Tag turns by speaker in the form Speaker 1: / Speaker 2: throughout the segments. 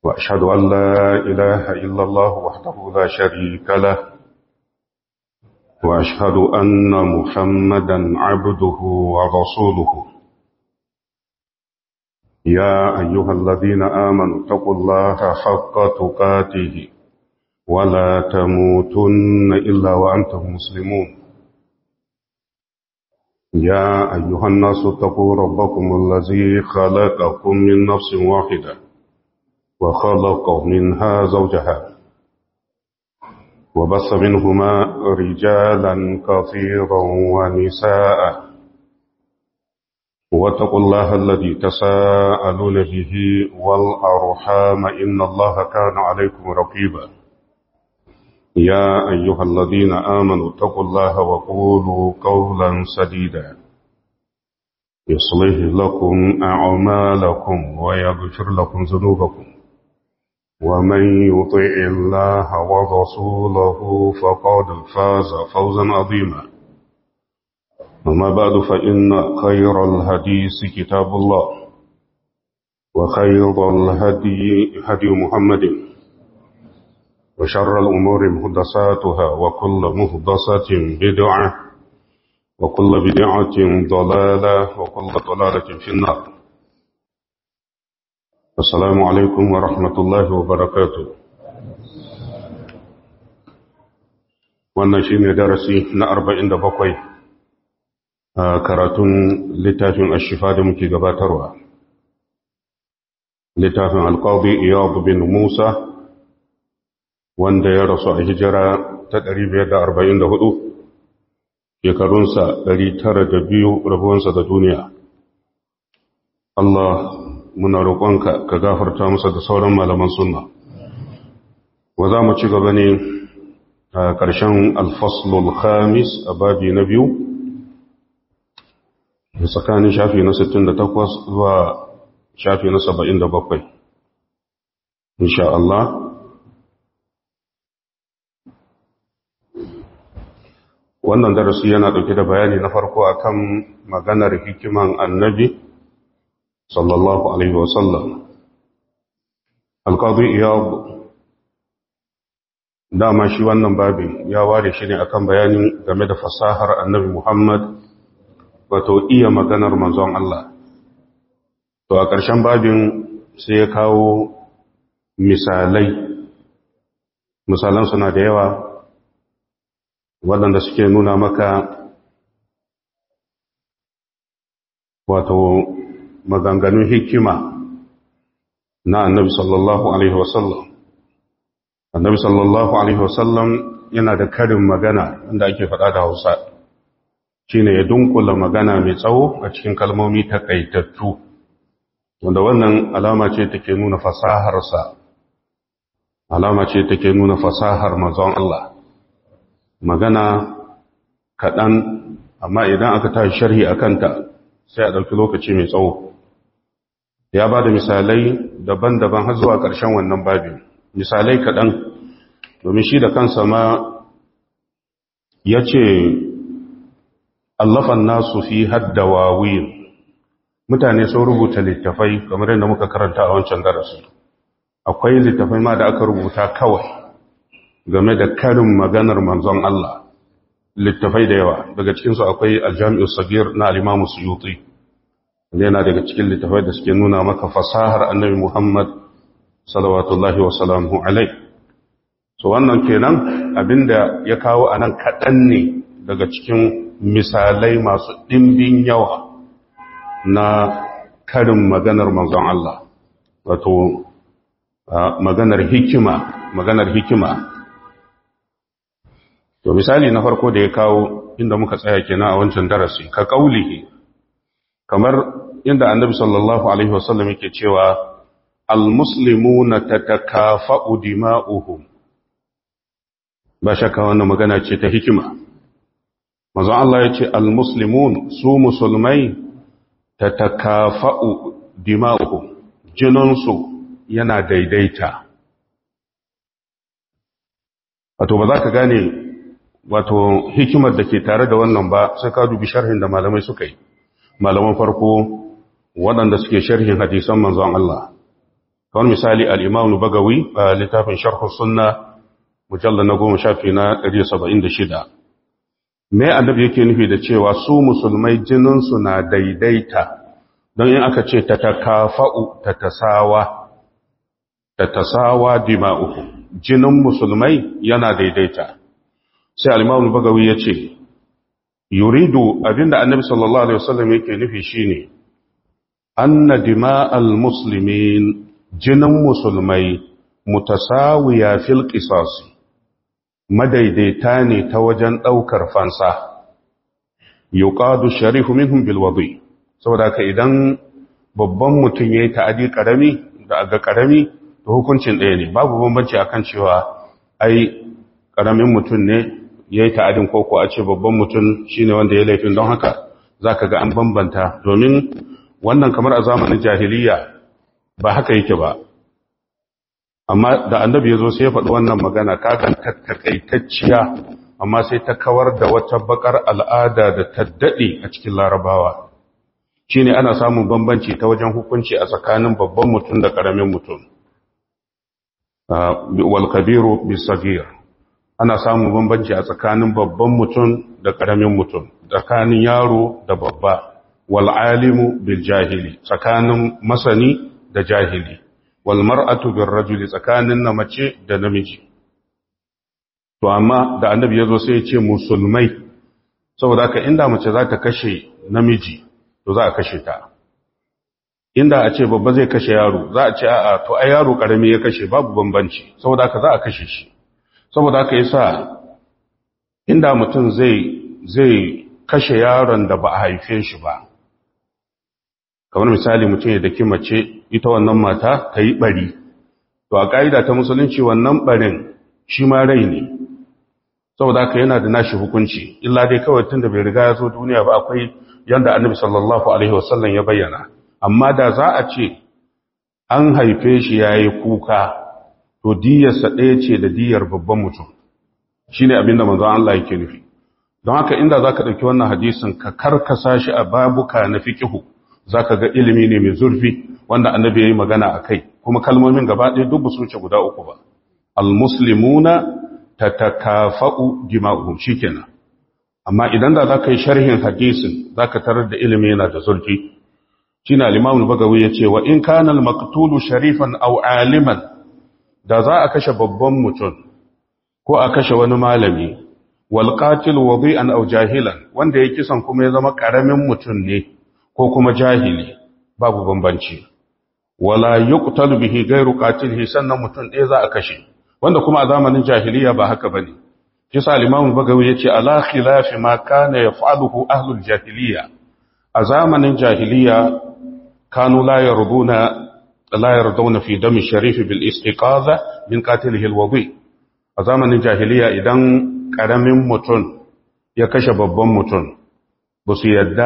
Speaker 1: وأشهد أن لا إله إلا الله وحده لا شريك له وأشهد أن محمدا عبده ورسوله يا أيها الذين آمنوا اتقوا الله حق تقاته ولا تموتن إلا وأنتم مسلمون يا أيها الناس اتقوا ربكم الذي خلقكم من نفس واحدة وخلق منها زوجها وبص منهما رجالا كثيرا ونساء واتقوا الله الذي تساءلون به والأرحام إن الله كان عليكم رقيبا يا أيها الذين آمنوا اتقوا الله وقولوا قولا سديدا يصلح لكم أعمالكم ويغفر لكم ذنوبكم ومن يطع الله ورسوله فقد فاز فوزا عظيما أما بعد فإن خير الحديث كتاب الله وخير الهدي هدي محمد وشر الأمور مهدساتها وكل مهدسة بدعة وكل بدعة ضلالة وكل ضلالة في النار السلام عليكم ورحمة الله وبركاته wannan shi ne darasi na arba'in da bakwai a karatun littafin ashifa da muke gabatarwa littafin alƙawbi iyadu bin musa wanda ya rasu a hijira ta 544 shekarunsa 902 rabuwansa da duniya Allah muna roƙonka ka gafarta masa da sauran malaman sunna wa za mu ci gaba ne a ƙarshen alfaslul khamis a babi na biyu da tsakanin shafi na 68 zuwa shafi na 77 insha Allah wannan darasi yana ɗauke da bayani na farko akan maganar hikiman annabi sallallahu alaihi wasallam alƙadu iyab dama shi wannan babin ya ware shi ne akan bayani game da fasahar annabi muhammad wato iya maganar manzon Allah to a ƙarshen babin sai ya kawo misalai misalan suna da yawa waɗanda suke nuna maka wato maganganun hikima na annabi sallallahu alaihi wasallam annabi sallallahu alaihi wasallam yana da karin magana wanda ake faɗa da hausa shine ya dunkula magana mai tsawo a cikin kalmomi takaitattu wanda wannan alama ce take nuna fasaharsa alama ce take nuna fasahar manzon Allah magana kaɗan amma idan aka tashi sharhi a kanta sai a ɗauki lokaci mai tsawo ya ba da misalai daban-daban har zuwa ƙarshen wannan babin misalai kaɗan domin shi da kansa ma ya ce allafan nasu fi haddawa wuyin mutane sun rubuta littafai kamar yadda muka karanta a wancan darasi akwai littafai ma da aka rubuta kawai game da karin maganar manzon Allah littafai da yawa daga cikinsu akwai aljami'ul sagir na alimamu suyuti yana daga cikin littafai da suke nuna maka fasahar annabi muhammad salawatullahi wa salamu alai so wannan kenan abinda ya kawo a nan kaɗan ne daga cikin misalai masu ɗimbin yawa na karin maganar manzon Allah wato maganar hikima maganar hikima To misali na farko da ya kawo inda muka tsaya kenan a wancan darasi ka kaulihi kamar inda annabi sallallahu alaihi wasallam yake cewa almuslimuna tatakafa'u dima'uhum ba shakka wannan magana ce ta hikima manzon Allah ya ce almuslimun su musulmai tatakafa'u dima'uhum jinansu yana daidaita wato ba za ka gane wato hikimar da ke tare da wannan ba sai ka dubi sharhin da malamai suka yi malaman farko waɗanda suke sharhin hadisan manzon Allah kamar misali al-imam bagawi a littafin sharh sunna mujallal na goma shafi na 176 me annabi yake nufi da cewa su musulmai jinin su na daidaita don in aka ce ta takafa'u ta tasawa ta tasawa dima'uhu jinin musulmai yana daidaita sai al-imam bagawi yace yuridu abinda annabi sallallahu alaihi wasallam yake nufi shine anna dima'al muslimin jinin musulmai mutasawiya fil qisas madaidaita ne ta wajen daukar fansa yuqadu sharifu minhum bil wadi saboda ka idan babban mutum yayi ta'adi karami da ga karami to hukuncin ɗaya ne babu bambanci akan cewa ai karamin mutum ne ya yi ta'adin koko a ce babban mutum shi ne wanda ya laifin don haka za ka ga an bambanta domin wannan kamar a zamanin jahiliya ba haka yake ba amma da annabi ya zo sai ya faɗi wannan magana kakan takaitacciya amma sai ta kawar da wata bakar al'ada da ta daɗe a cikin larabawa shi ne ana samun bambanci ta wajen hukunci a tsakanin babban mutum da ƙaramin mutum wal kabiru bisagir ana samun bambanci a tsakanin babban mutum da ƙaramin mutum tsakanin yaro da babba wal alimu bil jahili tsakanin masani da jahili wal mar'atu bir rajuli tsakanin na mace da namiji to amma da annabi yazo sai ya ce musulmai saboda ka inda mace za ta kashe namiji to za a kashe ta inda a ce babba zai kashe yaro za a ce a'a to ai yaro karami ya kashe babu bambanci saboda ka za a kashe shi saboda haka yasa inda mutum zai zai kashe yaron da ba a haife shi ba kamar misali mutum ya daki mace ita wannan mata ta yi bari to a ƙa'ida ta musulunci wannan barin shi ma rai ne saboda haka yana da nashi hukunci illa dai kawai tun da bai riga ya zo duniya ba akwai yanda annabi sallallahu alaihi wasallam ya bayyana amma da za a ce an haife shi yayi kuka to diyarsa ɗaya ce da diyar babban mutum shi ne abinda manzon Allah yake nufi don haka inda za ka ɗauki wannan hadisin ka karkasa shi a babuka na fikihu za ka ga ilimi ne mai zurfi wanda annabi ya yi magana a kai kuma kalmomin gaba ɗaya duk su wuce guda uku ba almuslimuna ta takafa'u dima'uhum shikenan amma idan da za ka yi sharhin hadisin za ka tarar da ilimi yana da zurfi shi na limamul bagawi ya ce wa in kana al-maqtulu sharifan aw aliman da za a kashe babban mutum ko a kashe wani malami wal qatil wadi'an aw jahilan wanda ya kisan kuma ya zama karamin mutum ne ko kuma jahili babu bambanci wala yuqtalu bihi ghayru qatilihi sannan mutum ɗaya za a kashe wanda kuma a zamanin jahiliya ba haka bane kisa al-imam bagawi yace ala khilafi ma kana yaf'aluhu ahlul jahiliya a zamanin jahiliya kanu la yarduna لا يرضون في دم الشريف بالاستقاذة من قاتله الوضي a zamanin jahiliya idan ƙaramin mutum ya kashe babban mutum ba su yadda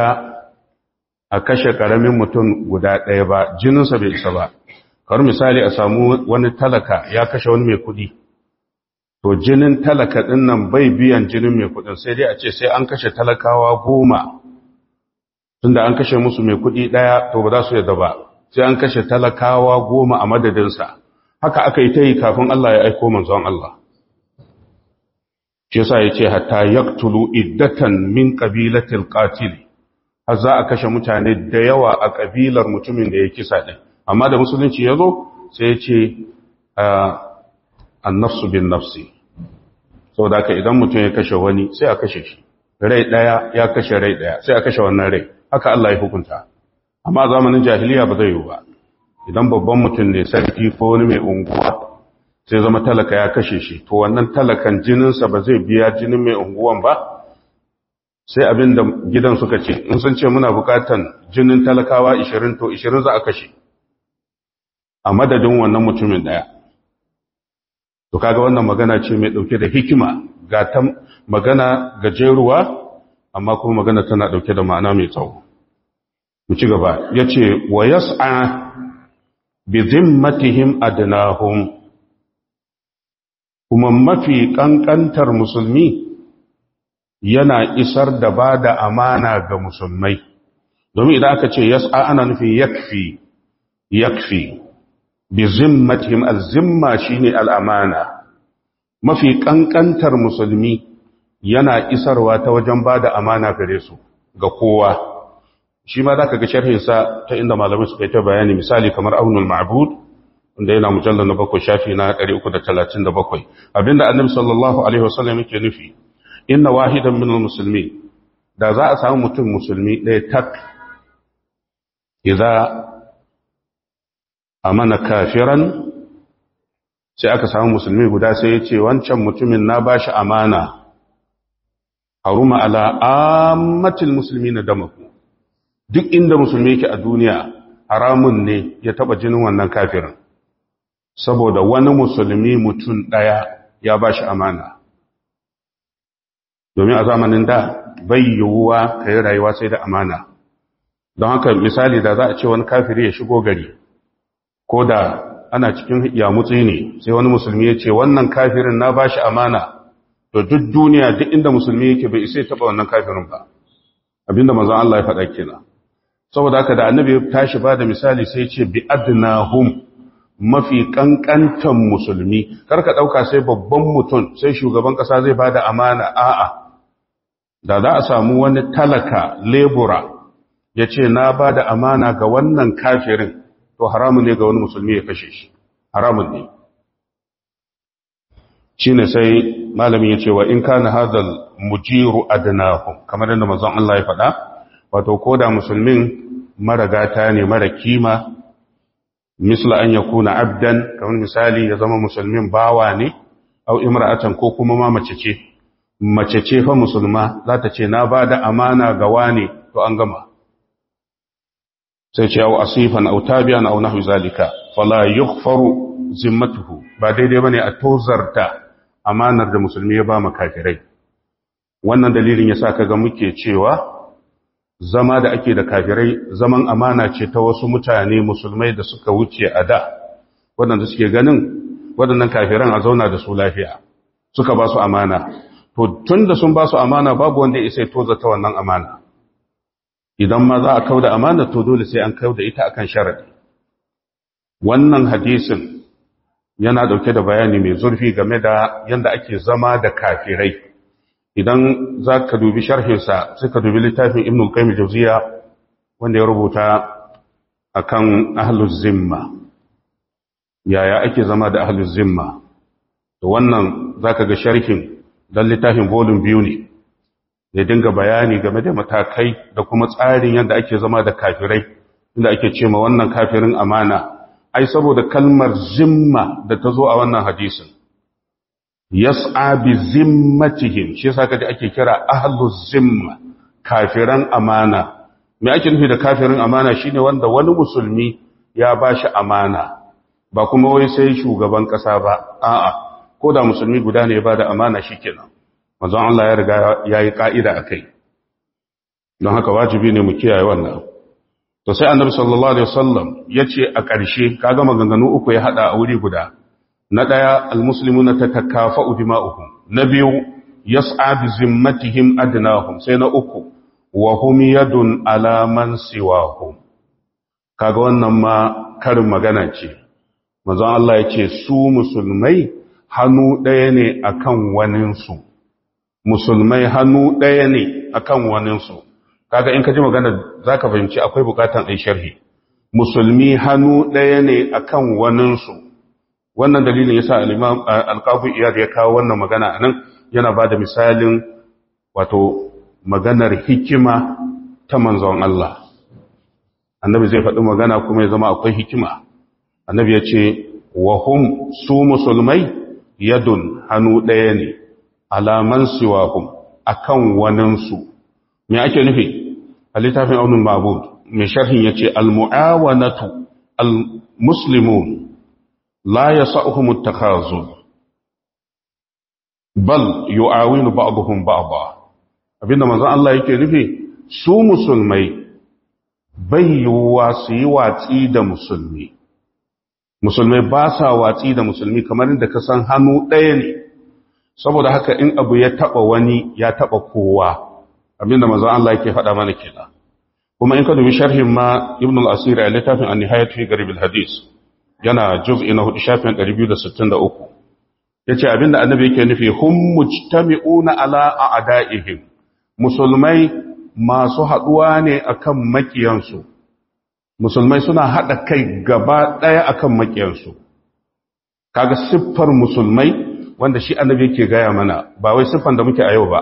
Speaker 1: a kashe ƙaramin mutum guda ɗaya ba jininsa bai isa ba kawar misali a samu wani talaka ya kashe wani mai kuɗi to jinin talaka ɗin nan bai biyan jinin mai kuɗin sai dai a ce sai an kashe talakawa goma tunda an kashe musu mai kuɗi ɗaya to ba za su yadda ba sai an kashe talakawa goma a madadinsa haka aka yi ta yi kafin Allah ya aiko manzon Allah shi yasa yace hatta yaqtulu iddatan min qabilatil qatil har za a kashe mutane da yawa a kabilar mutumin da ya kisa din amma da musulunci yazo sai yace an-nafsu bin nafsi saboda haka idan mutum ya kashe wani sai a kashe shi rai daya ya kashe rai daya sai a kashe wannan rai haka Allah ya hukunta amma zamanin jahiliya ba zai yi ba idan babban mutum ne sarki ko wani mai unguwa sai zama talaka ya kashe shi to wannan talakan jininsa ba zai biya jinin mai unguwan ba sai abin da gidan suka ce in sun ce muna bukatan jinin talakawa 20 to 20 za a kashe a madadin wannan mutumin daya to kaga wannan magana ce mai dauke da hikima ga ta magana gajeruwa amma kuma magana tana dauke da ma'ana mai tsawo mu ci gaba yace wa yas'a bi zimmatihim adnahum kuma mafi kankantar musulmi yana isar da ba da amana ga musulmai domin idan aka ce yas'a ana nufin yakfi yakfi bi zimmatihim al-zimma shine al-amana mafi kankantar musulmi yana isarwa ta wajen bada amana gare su ga kowa shi ma zaka ga sharhin sa ta inda malamai suka yi ta bayani misali kamar aunul ma'bud wanda yana mujallal na bakwai shafi na 337 abinda annabi sallallahu alaihi wasallam yake nufi inna wahidan minal muslimin da za a samu mutum musulmi ɗaya tak idza amana kafiran sai aka samu musulmi guda sai ya ce wancan mutumin na ba shi amana haruma ala ammatil musulmi na damaku duk inda musulmi yake a duniya haramun ne ya taba jinin wannan kafirin saboda wani musulmi mutum ɗaya ya ba shi amana domin a zamanin da bai yiwuwa ka yi rayuwa sai da amana don haka misali da za a ce wani kafiri ya shigo gari ko da ana cikin yamutsi ne sai wani musulmi ya ce wannan kafirin na ba shi amana to duk duniya duk inda musulmi yake bai isa taba wannan kafirin ba abinda manzon Allah ya faɗa kenan saboda haka da annabi ya tashi ba da misali sai ya ce bi adnahum mafi kankantan musulmi karka dauka sai babban mutum sai shugaban kasa zai bada amana a'a da za a samu wani talaka lebura ya ce na bada amana ga wannan kafirin to haramun ne ga wani musulmi ya kashe shi haramun ne shi ne sai malamin ya ce wa in kana hadal mujiru adnahu kamar yadda manzon Allah ya faɗa wato ko da musulmin mara gata ne mara kima misla an yakuna abdan kamar misali ya zama musulmin bawa ne au imra'atan ko kuma ma mace ce mace ce fa musulma za ta ce na bada amana ga wane to an gama sai ce au asifan au tabi'an au nahwi zalika fala yughfaru zimmatuhu ba daidai bane a tozarta amanar da musulmi ya ba kafirai wannan dalilin yasa kaga muke cewa zama da ake da kafirai zaman amana ce ta wasu mutane musulmai da suka wuce a da waɗanda suke ganin waɗannan kafiran a zauna da su lafiya suka ba su amana to tun da sun ba su amana babu wanda ya isa tozarta wannan amana idan ma za a kau da amana to dole sai an kau da ita akan sharadi wannan hadisin yana dauke da bayani mai zurfi game da yadda ake zama da kafirai idan za ka dubi sharhinsa sai ka dubi littafin ibn al-qayyim jawziya wanda ya rubuta akan ahluz zimma yaya ake zama da ahluz zimma to wannan zaka ga sharhin dan littafin volume biyu ne ya dinga bayani game da matakai da kuma tsarin yadda ake zama da kafirai inda ake ce ma wannan kafirin amana ai saboda kalmar zimma da ta zo a wannan hadisin yas'a bi zimmatihim shi yasa kaje ake kira ahluz zimma kafiran amana me ake nufi da kafirin amana shine wanda wani musulmi ya bashi amana ba kuma wai sai shugaban kasa ba a'a ko da musulmi guda ne ya bada amana shikenan manzon Allah ya riga yayi ka'ida akai don haka wajibi ne mu kiyaye wannan to sai annabi sallallahu alaihi wasallam yace a ƙarshe kaga maganganu uku ya hada a wuri guda na daya almuslimuna tatakafa'u dima'uhum na biyu yas'a bi zimmatihim adnahum sai na uku wa hum yadun ala man siwahum kaga wannan ma karin magana ce manzon Allah yace su musulmai hannu daya ne akan waninsu musulmai hannu daya ne akan waninsu kaga in ka ji magana zaka fahimci akwai bukatan ai sharhi musulmi hannu ɗaya ne akan waninsu wannan dalilin yasa al-imam al-qadi iyad ya kawo wannan magana anan yana bada misalin wato maganar hikima ta manzon Allah annabi zai faɗi magana kuma ya zama akwai hikima annabi ya ce wa hum su musulmai yadun hannu ɗaya ne alaman siwahum akan waninsu me ake nufi a littafin aunin mabud mai sharhin ya ce al-mu'awanatu al-muslimun la ya sa'uhumu takhazu bal yu'awinu ba'dhum ba'dha abinda manzon Allah yake nufi su musulmai bai yiwuwa su yi watsi da musulmi musulmai ba sa watsi da musulmi kamar da ka san hannu ɗaya ne saboda haka in abu ya taɓa wani ya taɓa kowa abinda manzon Allah yake faɗa mana kenan kuma in ka dubi sharhin ma ibn al-asir a littafin an-nihayat fi garib al-hadis yana juz'i na hudu shafin 263 yace abinda annabi yake nufi hum mujtami'una ala a'da'ihim musulmai masu haduwa ne akan makiyansu musulmai suna hada kai gaba daya akan makiyansu kaga siffar musulmai wanda shi annabi yake gaya mana ba wai siffan da muke a yau ba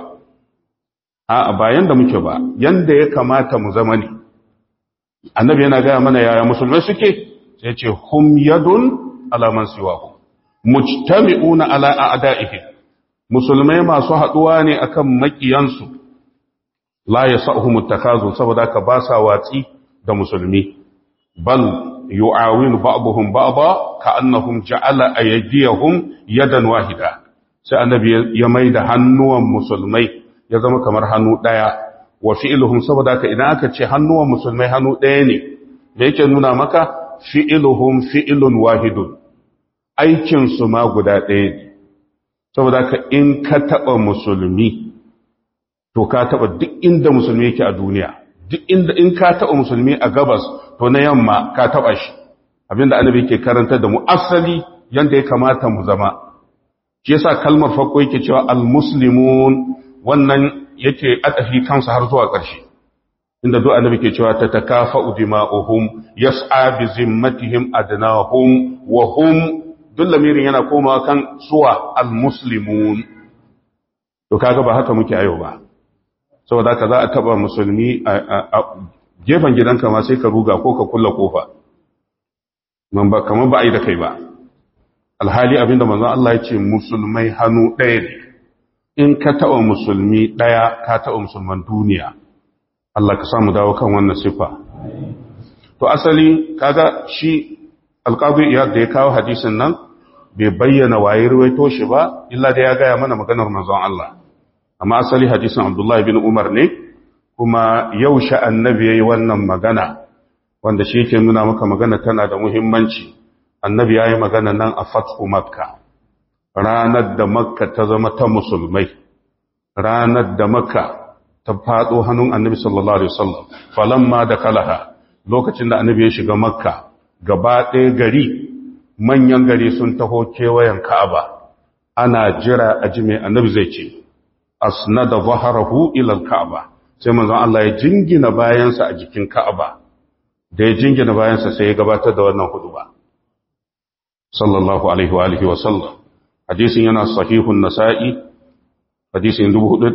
Speaker 1: a ba yanda muke ba yanda ya kamata mu zama ne annabi yana gaya mana yaya musulmai suke sai ce hum yadun ala man siwahu mujtami'una ala a'da'ihi musulmai masu haduwa ne akan makiyansu la yasahum at-takazu saboda ka ba sa watsi da musulmi bal yu'awinu ba'dhum ba'dha ka'annahum ja'ala aydiyahum yadan wahida sai annabi ya maida hannuwan musulmai ya zama kamar hannu daya wa fi'luhum saboda ka idan aka ce hannuwan musulmai hannu daya ne me yake nuna maka fi'luhum fi'lun wahidun aikin su ma guda daya ne saboda ka in ka taba musulmi to ka taba duk inda musulmi yake a duniya duk inda in ka taba musulmi a gabas to na yamma ka taba shi abinda annabi yake karanta da mu asali yanda ya kamata mu zama shi yasa kalmar farko yake cewa almuslimun wannan yake adafi kansa har zuwa ƙarshe inda duk annabi ke cewa ta takafa'u dima'uhum yas'a bi zimmatihim adnahum wa hum duk lamirin yana komawa kan suwa almuslimun to kaga ba haka muke ayo ba saboda haka za a taba musulmi a gefen gidanka ma sai ka ruga ko ka kulla kofa man ba kamar ba a yi da kai ba alhali abinda manzon Allah ya ce musulmai hannu ɗaya ne in ka taɓa musulmi ɗaya ka taɓa musulman duniya Allah ka samu dawo kan wannan siffa to asali kaga shi alƙadu iyad da ya kawo hadisin nan bai bayyana waye ruwaito shi ba illa da ya gaya mana maganar manzon Allah amma asali hadisin Abdullah bin Umar ne kuma yau sha annabi yayi wannan magana wanda shi yake nuna maka magana tana da muhimmanci annabi yayi magana nan a fathu makka ranar da makka ta zama ta musulmai ranar da makka ta fado hannun annabi sallallahu alaihi wasallam falamma da kalaha lokacin da annabi ya shiga makka gaba ɗaya gari manyan gari sun taho kewayen ka'aba ana jira a ji mai annabi zai ce asnada zaharahu ila al-ka'aba sai manzon Allah ya jingina bayansa a jikin ka'aba da ya jingina bayansa sai ya gabatar da wannan huduba sallallahu alaihi wa alihi wa sallam hadisin yana sahihun nasa'i hadisin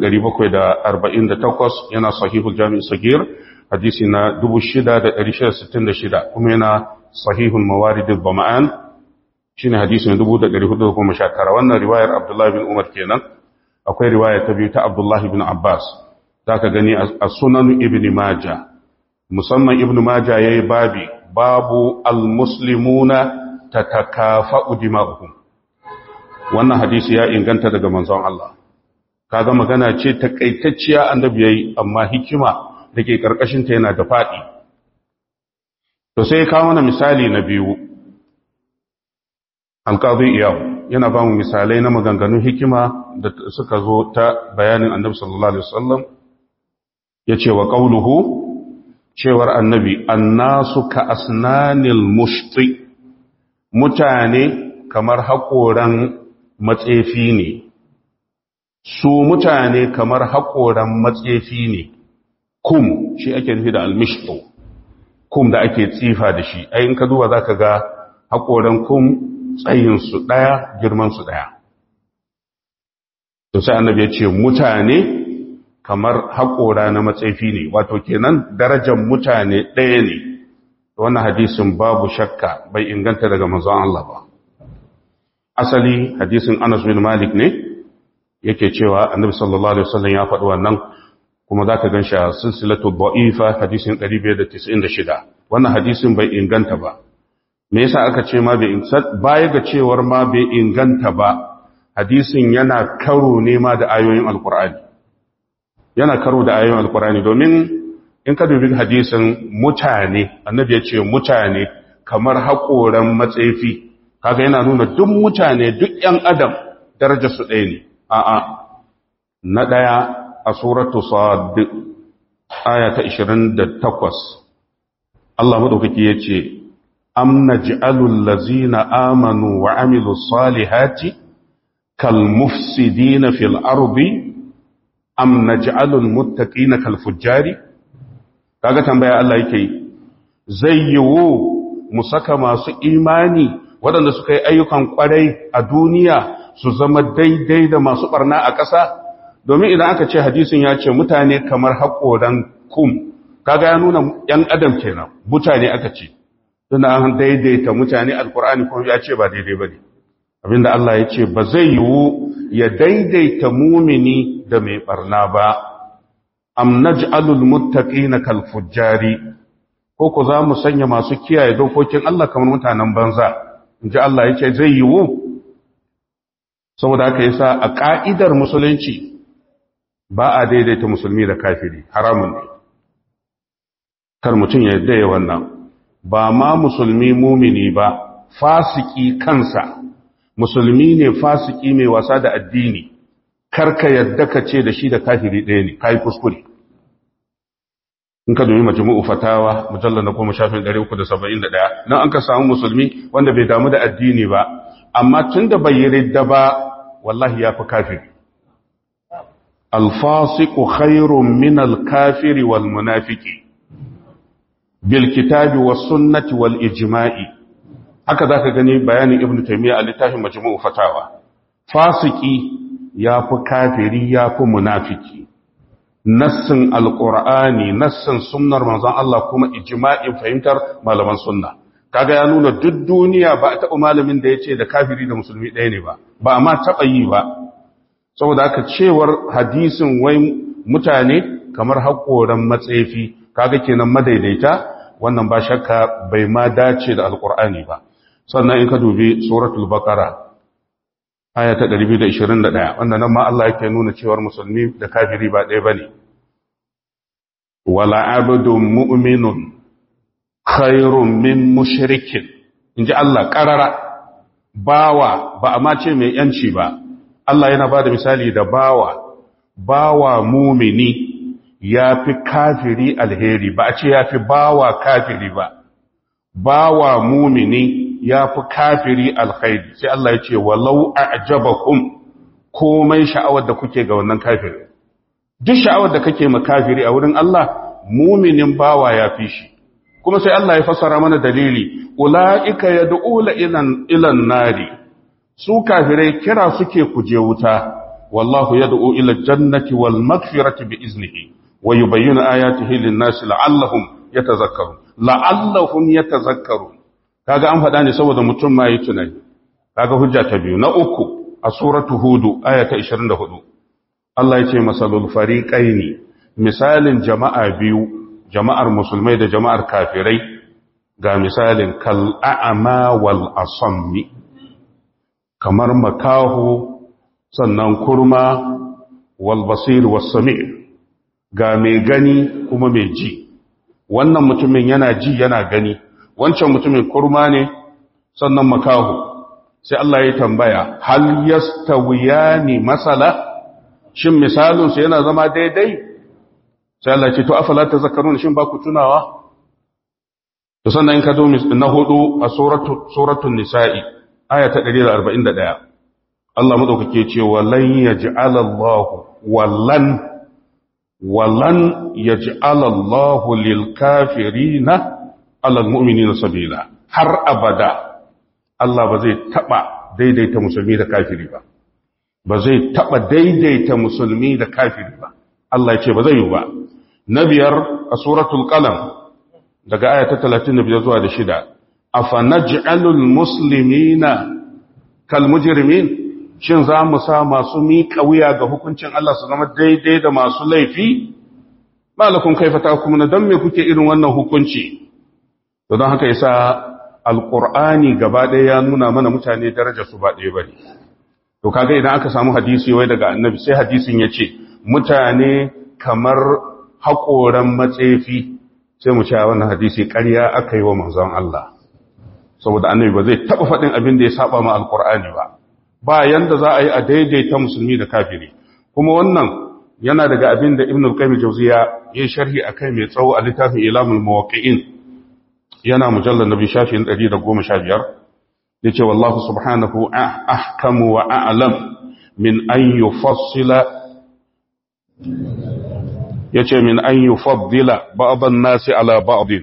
Speaker 1: 4748 yana sahihul jami' sagir hadisi na 6666 kuma yana sahihul mawaridul bama'an shine hadisin 1419 wannan riwayar Abdullah bin Umar kenan akwai riwaya ta biyu ta Abdullah bin Abbas zaka gani a sunan ibn Majah musamman ibn Majah yayi babi babu al-muslimuna tatakafa'u dima'uhum wannan hadisi ya inganta daga manzon Allah kaga magana ce takaitacciya annabi yayi amma hikima dake karkashin ta yana da fadi to sai ka mana misali na biyu alqadi iyaw yana ba mu misalai na maganganun hikima da suka zo ta bayanin annabi sallallahu alaihi wasallam yace wa qauluhu cewar annabi annasu ka asnanil mushti mutane kamar haƙoran matsefi ne su mutane kamar haƙoran matsefi ne kum shi ake nufi da almishto kum da ake tsifa da shi ai in ka duba za ka ga haƙoran kum tsayinsu ɗaya girmansu ɗaya to sai annabi ya ce mutane kamar haƙora na matsefi ne wato kenan darajar mutane ɗaya ne wannan hadisin babu shakka bai inganta daga manzon Allah ba asali hadisin Anas bin Malik ne yake cewa Annabi sallallahu alaihi wasallam ya faɗi wannan kuma zaka ganshi a silsilatu dha'ifa hadisin 596 wannan hadisin bai inganta ba me yasa aka ce ma bai baya ga cewar ma bai inganta ba hadisin yana karo ne ma da ayoyin alqur'ani yana karo da ayoyin alqur'ani domin in ka dubi hadisin mutane annabi ya ce mutane kamar haƙoran matsefi kaga yana nuna duk mutane duk ‘yan adam darajar su ɗaya ne a'a na ɗaya a suratu sad aya ta 28 Allah maɗaukaki ya ce am naj'alul ladzina amanu wa amilus salihati kal mufsidina fil ardi am naj'alul muttaqina kal fujjari kaga tambaya Allah yake yi zai yiwu mu saka masu imani waɗanda suka yi ayyukan ƙwarai a duniya su zama daidai da masu ɓarna a ƙasa domin idan aka ce hadisin ya ce mutane kamar haƙoran kum kaga ya nuna ‘yan adam kenan mutane aka ce suna an daidaita mutane alkur'ani kuma ya ce ba daidai ba ne abinda Allah ya ce ba zai yiwu ya daidaita mumini da mai barna ba am naj'alul muttaqina kal fujjari ko ko za mu sanya masu kiyaye dokokin Allah kamar mutanen banza inji Allah ya ce zai yiwu saboda haka yasa a ka'idar musulunci ba a daidaita musulmi da kafiri haramun ne kar mutum ya yadda ya wannan ba ma musulmi mumini ba fasiki kansa musulmi ne fasiki mai wasa da addini karka yadda ka ce da shi da kafiri ɗaya ne kai kuskure in ka domin majmu'u fatawa mujallal na goma shafin 371 nan an ka samu musulmi wanda bai damu da addini ba amma tunda bai yi ridda ba wallahi ya fi kafiri alfasiqu khairun min alkafiri wal munafiqi bilkitabi wa sunnati wal ijma'i haka zaka gani bayanin ibnu taymiya a littafin majmu'u fatawa fasiki yafi kafiri yafi munafiki nassin alqur'ani nassin sunnar manzon Allah kuma ijma'in fahimtar malaman sunna kaga ya nuna duk duniya ba a taɓa malamin da yace da kafiri da musulmi ɗaya ne ba ba amma taɓa yi ba saboda haka cewar hadisin wai mutane kamar haƙoran matsefi kaga kenan madaidaita wannan ba shakka bai ma dace da alkur'ani ba sannan in ka dubi suratul baqara aya ta 221 wanda nan ma Allah yake nuna cewar musulmi da kafiri ba ɗaya bane wala abdun mu'minun khairun min mushrikin inji Allah karara bawa ba a ma ce mai yanci ba Allah yana ba da misali da bawa bawa mumini ya fi kafiri alheri ba a ce ya fi bawa kafiri ba bawa mumini ya fi kafiri alkhairi sai Allah ya ce walau a'jabakum komai sha'awar da kuke ga wannan kafiri duk sha'awar da kake ma kafiri a wurin Allah muminin bawa ya fi shi kuma sai Allah ya fassara mana dalili ulaika yad'una ilan ilan nari su kafirai kira suke kuje wuta wallahu yad'u ila jannati wal maghfirati bi iznihi wa yubayyinu ayatihi lin-nasi la'allahum yatazakkarun la'allahum yatazakkarun kaga an faɗa ne saboda mutum ma yi tunani kaga hujja ta biyu na uku a suratu hudu aya ta 24 Allah ya ce masalul fariqaini misalin jama'a biyu jama'ar musulmai da jama'ar kafirai ga misalin kal a'ma wal asammi kamar makahu sannan kurma wal basir was sami' ga mai gani kuma mai ji wannan mutumin yana ji yana gani wancan mutumin kurma ne sannan makahu sai Allah ya tambaya hal yastawiyani masala shin misalin su yana zama daidai sai Allah ce to afala tazakkarun shin ba ku tunawa to sannan in ka zo na hudu a suratu suratul nisa'i aya ta 141 Allah madaukake ce walan yaj'alallahu wallan walan yaj'ala Allah lil kafirina ala almu'minina sabila har abada Allah ba zai taba daidaita musulmi da kafiri ba ba zai taba daidaita musulmi da kafiri ba Allah ya ce ba zai yi ba na biyar a suratul qalam daga aya ta 35 zuwa da shida afanaj'alul muslimina kal mujrimin shin za mu sa masu miƙa wuya ga hukuncin Allah su zama daidai da masu laifi? Malakun kaifata kuma na don me kuke irin wannan hukunci? Da don haka yasa Alƙur'ani gaba ɗaya ya nuna mana mutane daraja su ba ɗaya ba ne. To kaga idan aka samu hadisi wai daga annabi sai hadisin ya ce, mutane kamar haƙoran matsefi sai mu cewa wannan hadisi ƙarya aka yi wa manzon Allah. Saboda annabi ba zai taɓa faɗin abin da ya saba ma Alƙur'ani ba. ba yanda za a yi a daidaita musulmi da kafiri kuma wannan yana daga abin da ibn al-qayyim jawziya ya sharhi akai mai tsawo a littafin ilamul muwaqqi'in yana mujallar nabi shafin 115 yace wallahu subhanahu ahkamu wa a'lam min an yufassila yace min an yufaddila ba'd an-nasi ala ba'd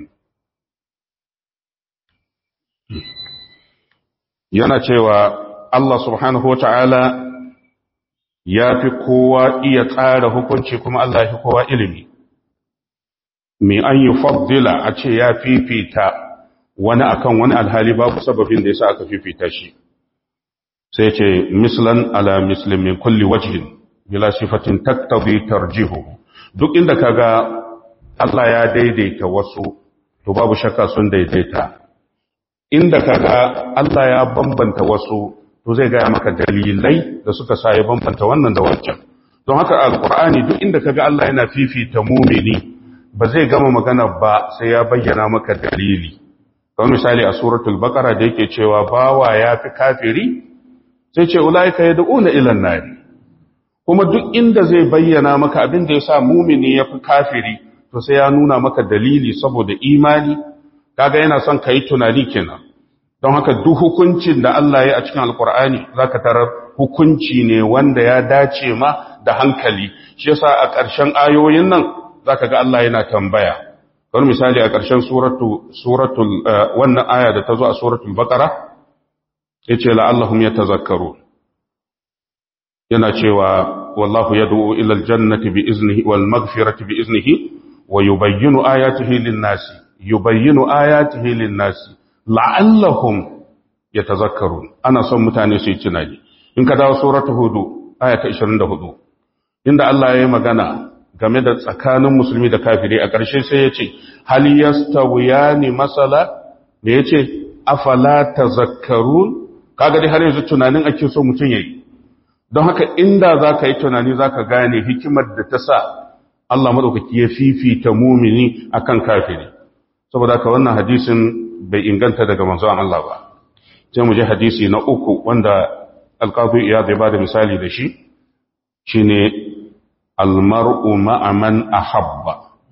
Speaker 1: yana cewa Allah subhanahu wata'ala ya fi kowa iya tsara hukunci kuma Allah ya fi kowa ilimi min an yufaddila a ce ya fifita wani akan wani alhali babu sababin da yasa aka fifita shi sai ce mislan ala muslim min kulli wajhin bila sifatin taktabi tarjihu duk inda kaga Allah ya daidaita wasu to babu shakka sun daidaita inda kaga Allah ya bambanta wasu to zai gaya maka dalilai da suka sa ya bambanta wannan da wancan don haka alqur'ani duk inda kaga Allah yana fifita mumini ba zai gama magana ba sai ya bayyana maka dalili kamar misali a suratul baqara da yake cewa bawa ya fi kafiri sai ce ulaika yad'una ila an-nari kuma duk inda zai bayyana maka abin da yasa mumini ya fi kafiri to sai ya nuna maka dalili saboda imani kaga yana son kai tunani kenan don haka duk hukuncin da Allah ya a cikin alkur'ani zaka tarar hukunci ne wanda ya dace ma da hankali shi yasa a ƙarshen ayoyin nan zaka ga Allah yana tambaya kamar misali a ƙarshen suratu suratul wannan aya da ta zo a suratul baqara yace la'allahum yatazakkarun yana cewa wallahu yad'u ila aljannati bi iznihi wal maghfirati bi iznihi wa yubayyinu ayatihi lin-nasi yubayyinu ayatihi lin-nasi la'allahum yatazakkarun ana son mutane su yi tunani in ka dawo suratul hudu aya ta 24 inda Allah ya yi magana game da tsakanin musulmi da kafiri a ƙarshe sai ya ce hal yastawiyani masala me yace afala tazakkarun kaga dai har yanzu tunanin ake so mutum yayi don haka inda zaka yi tunani zaka gane hikimar da ta sa Allah madaukaki ya fifita mumini akan kafiri saboda haka wannan hadisin bai inganta daga manzon Allah ba sai mu je hadisi na uku wanda alqazi iyad ya bada misali da shi shine almar'u ma'a man ahabba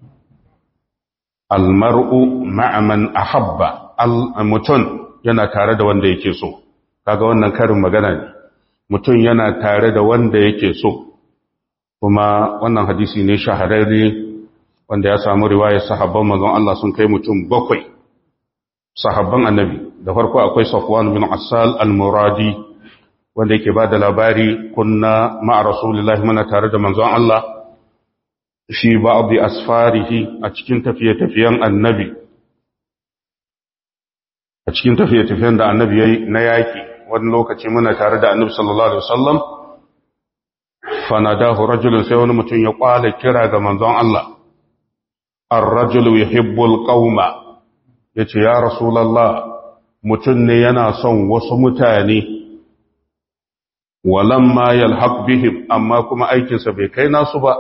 Speaker 1: almar'u ma'a man ahabba mutum yana tare da wanda yake so kaga wannan karin magana ne mutum yana tare da wanda yake so kuma wannan hadisi ne shahararre wanda ya samu riwayar sahabban manzon Allah sun kai mutum bakwai sahabban annabi da farko akwai Safwan bin Assal al-Muradi wanda yake ba da labari kunna ma'a Rasulullahi muna tare da manzon Allah fi ba'dhi asfarihi a cikin tafiye-tafiyen annabi a cikin tafiye-tafiyen da annabi yayi na yaki wani lokaci muna tare da annabi sallallahu alaihi wasallam fanadahu rajulun sai wani mutum ya kwala kira ga manzon Allah ar-rajulu yuhibbul qauma yace ya rasulullah mutum ne yana son wasu mutane walamma yalhaq bihim amma kuma aikinsa bai kai nasu ba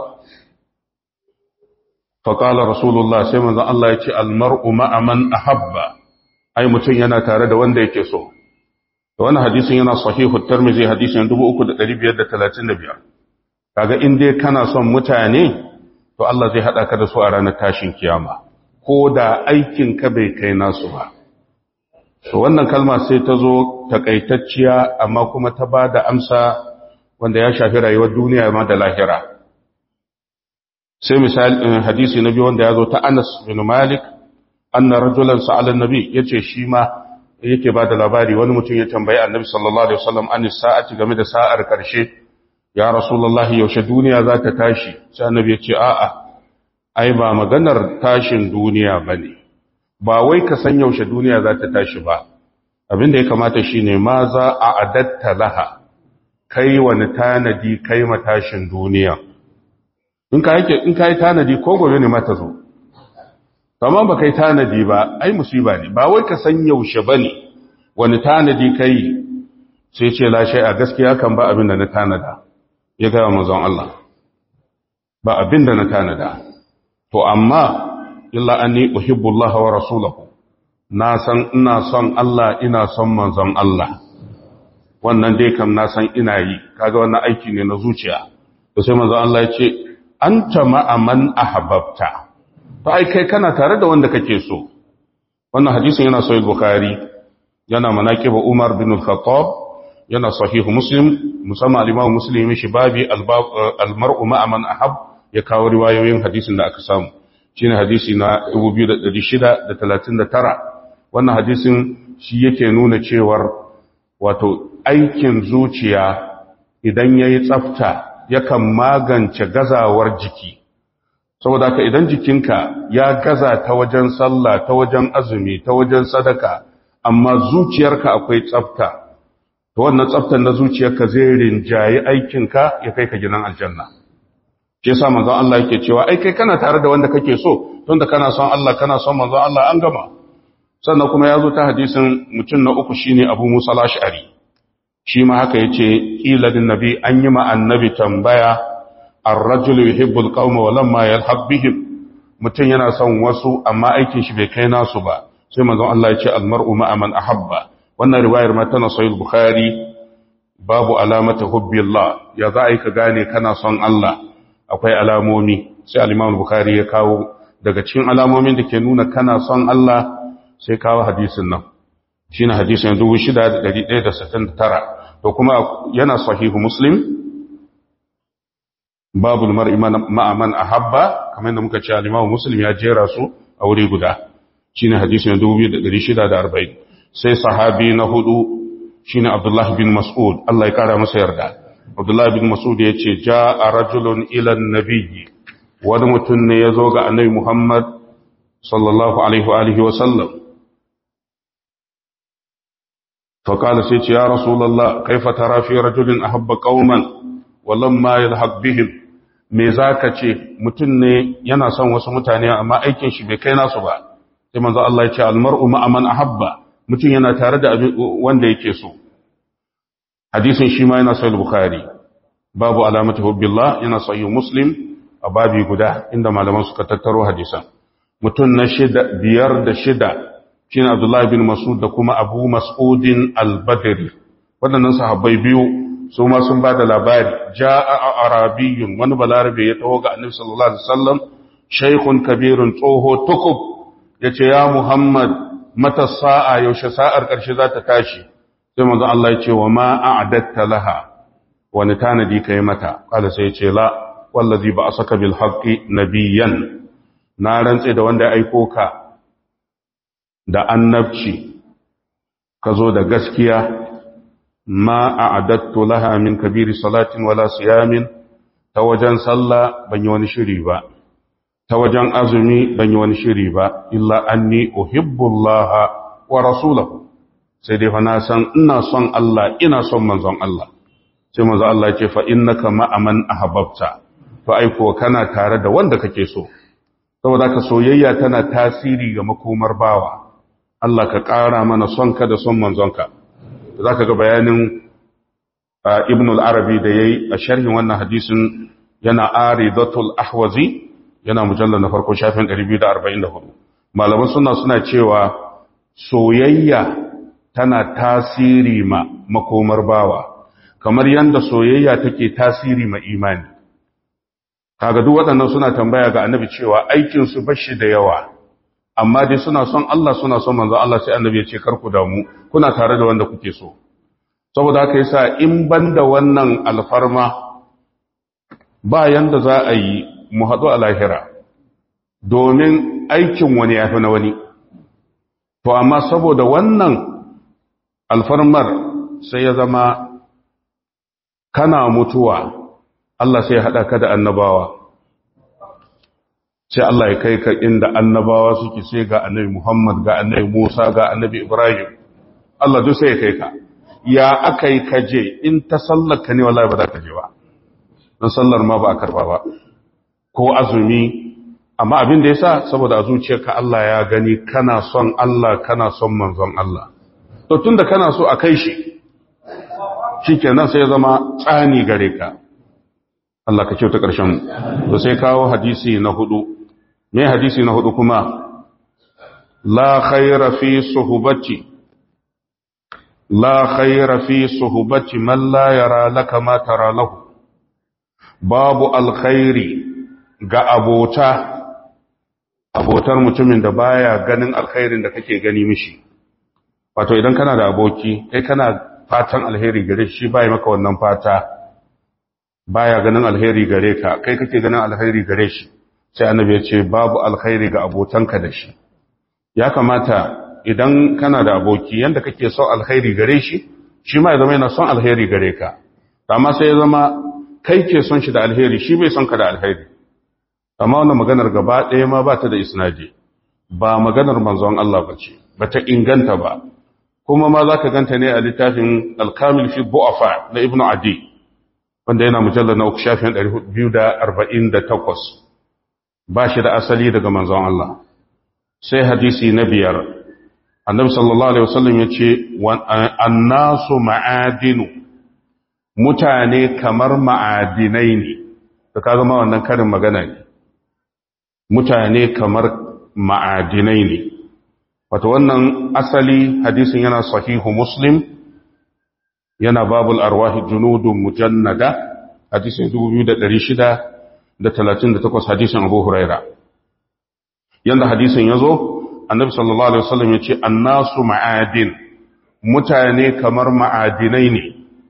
Speaker 1: faqala rasulullah sai manzon Allah yace al-mar'u ma'a man ahabba ai mutum yana tare da wanda yake so wannan hadisin yana sahihu tirmidhi hadisin 3535 kaga in dai kana son mutane to Allah zai hada ka da su a ranar tashin kiyama ko da aikin ka bai kai nasu ba to wannan kalma sai ta zo takaitacciya amma kuma ta bada amsa wanda ya shafi rayuwar duniya ma da lahira sai misali hadisi na biyu wanda ya zo ta Anas bin Malik anna rajulan sa'ala an-nabi yace shi ma yake ba da labari wani mutum ya tambayi annabi sallallahu alaihi wasallam an sa'ati game da sa'ar karshe ya rasulullahi yaushe duniya za ta tashi sai annabi ya ce a'a ai ba maganar tashin duniya bane ba wai ka san yaushe duniya za ta tashi ba abinda ya kamata shine ma za a adatta laha kai wani tanadi kai matashin duniya in ka yake in kai tanadi ko gobe ne mata zo amma ba kai tanadi ba ai musiba ne ba wai ka san yaushe bane wani tanadi kai sai ce lashe a gaskiya kan ba abin da na tanada ya gaya manzon Allah ba abin da na tanada to amma illa anni uhibbu Allah wa rasulahu na san ina son Allah ina son manzon Allah wannan dai kam na san ina yi kaga wannan aiki ne na zuciya to sai manzon Allah ya ce anta ma'a man ahbabta to ai kai kana tare da wanda kake so wannan hadisin yana sahih bukhari yana manaqib umar bin al-khattab yana sahih muslim musamman al-imam muslim shi babi al-mar'u ma'a man ahab ya kawo riwayoyin hadisin da aka samu shine hadisi na 2639 wannan hadisin shi yake nuna cewar wato aikin zuciya idan yayi tsafta yakan magance gazawar jiki saboda haka idan jikinka ya gaza ta wajen sallah ta wajen azumi ta wajen sadaka amma zuciyarka akwai tsafta to wannan tsaftar na zuciyarka zai rinjayi aikinka ya kai ka gidan aljanna shi yasa manzon Allah yake cewa ai kai kana tare da wanda kake so tunda kana son Allah kana son manzon Allah an gama sannan kuma ya zo ta hadisin mutum na uku shine Abu Musa al-Ash'ari shi ma haka yace qila lin nabi an yi ma annabi tambaya ar-rajulu yuhibbu al-qauma wa lamma yalhaq bihim mutum yana son wasu amma aikin shi bai kai nasu ba sai manzon Allah ya ce al-mar'u ma'a man ahabba wannan riwayar ma tana sahih bukhari babu alamata hubbillah ya za a yi ka gane kana son Allah akwai alamomi sai al-imam bukhari ya kawo daga cikin alamomin da ke nuna kana son Allah sai kawo hadisin nan shine hadisin 6169 to kuma yana sahihu muslim babul mar'i ma'a man ahabba kamar da muka ce al-imam muslim ya jera su a wuri guda shine hadisin 2640 sai sahabi na hudu shine Abdullah bin Mas'ud Allah ya kara masa yarda Abdullah bin Mas'ud ya ce ja'a rajulun ila an-nabiy wani mutum ne ya zo ga annabi Muhammad sallallahu alaihi wa alihi wa sallam فقال سيتي يا رسول الله كيف ترى في رجل أحب قوما ولما يلحق بهم me zaka ce mutum ne yana son wasu mutane amma aikin shi bai kai nasu ba sai manzo Allah ya ce almar'u ma'a man ahabba mutum yana tare da wanda yake so hadisin shi ma yana sahih bukhari babu alamati hubbillah yana sahih muslim a babi guda inda malaman suka tattaro hadisan mutum na shida biyar da shida shine Abdullah bin Mas'ud da kuma Abu Mas'udin al-Badri waɗannan sahabbai biyu su ma sun ba da labari ja'a arabiyyun wani balarabe ya taho ga Annabi sallallahu alaihi wasallam shaykhun kabirun tsoho tukub yace ya Muhammad mata sa'a yaushe sa'ar ƙarshe za ta tashi sai manzo Allah ya ce wa ma a'adatta laha wani tanadi kai mata kala sai ya ce la wallazi ba asaka bil haqqi nabiyyan na rantse da wanda ya aiko ka da annabci ka zo da gaskiya ma a'adattu laha min kabiri salatin wala siyamin ta wajen sallah ban yi wani shiri ba ta wajen azumi ban yi wani shiri ba illa anni uhibbullaha wa rasulahu sai dai fa na san ina son Allah ina son manzon Allah sai manzon Allah ya ce fa innaka ma'aman ahbabta to aiko kana tare da wanda kake so saboda ka soyayya tana tasiri ga makomar bawa Allah ka ƙara mana son ka da son manzonka za ka ga bayanin ibn al-arabi da ya yi a sharhin wannan hadisin yana aridatul ahwazi yana mujallar na farko shafin 244 malaman suna suna cewa soyayya tana tasiri ma makomar bawa kamar yadda soyayya take tasiri ma imani kaga duk waɗannan suna tambaya ga annabi cewa aikinsu bashi da yawa amma dai suna son Allah suna son manzo Allah sai annabi ya ce kar ku damu kuna tare da wanda kuke so saboda haka yasa in banda wannan alfarma ba yanda za a yi mu haɗu a lahira domin aikin wani yafi na wani to amma saboda wannan alfarmar sai ya zama kana mutuwa Allah sai ya haɗa ka da annabawa sai Allah ya kai ka inda annabawa suke sai ga annabi Muhammad ga annabi Musa ga annabi Ibrahim Allah duk sai ya kai ka ya aka yi kaje in ta sallar ka ne wallahi ba za ka je ba don sallar ma ba a karba ba ko azumi amma abin da yasa saboda a zuciyarka Allah ya gani kana son Allah kana son manzon Allah to tunda kana so a kai shi shikenan sai ya zama tsani gare ka Allah ka kyauta ƙarshen to sai kawo hadisi na hudu me hadisi na hudu kuma la khaira fi suhbati la khaira fi suhbati man la yara laka ma tara lahu babu alkhairi ga abota abotar mutumin da baya ganin alkhairin da kake gani mishi wato idan kana da aboki kai kana fatan alheri gare shi baya maka wannan fata baya ganin alheri gare ka kai kake ganin alheri gare shi sai annabi ya ce babu alkhairi ga abotanka da shi ya kamata idan kana da aboki yanda kake son alkhairi gare shi shi ma ya zama yana son alheri gare ka amma sai ya zama kai ke son shi da alheri shi bai son ka da alheri amma wannan maganar gaba ɗaya ma ba ta da isnadi ba maganar manzon Allah ba ce ba ta inganta ba kuma ma za ka ganta ne a littafin alkamil fi bu'afa na ibnu adi wanda yana mujallar na uku shafin 248 ba shi da asali daga manzon Allah sai hadisi na biyar annabi sallallahu alaihi wasallam ya ce annasu ma'adinu mutane kamar ma'adinai ne da ka zama wannan karin magana ne mutane kamar ma'adinai ne wato wannan asali hadisin yana sahihu muslim yana babul arwahi junudun mujannada hadisin 2638 hadisin abu huraira yanda hadisin ya zo annabi sallallahu alaihi wasallam ya ce annasu ma'adin mutane kamar ma'adinai ne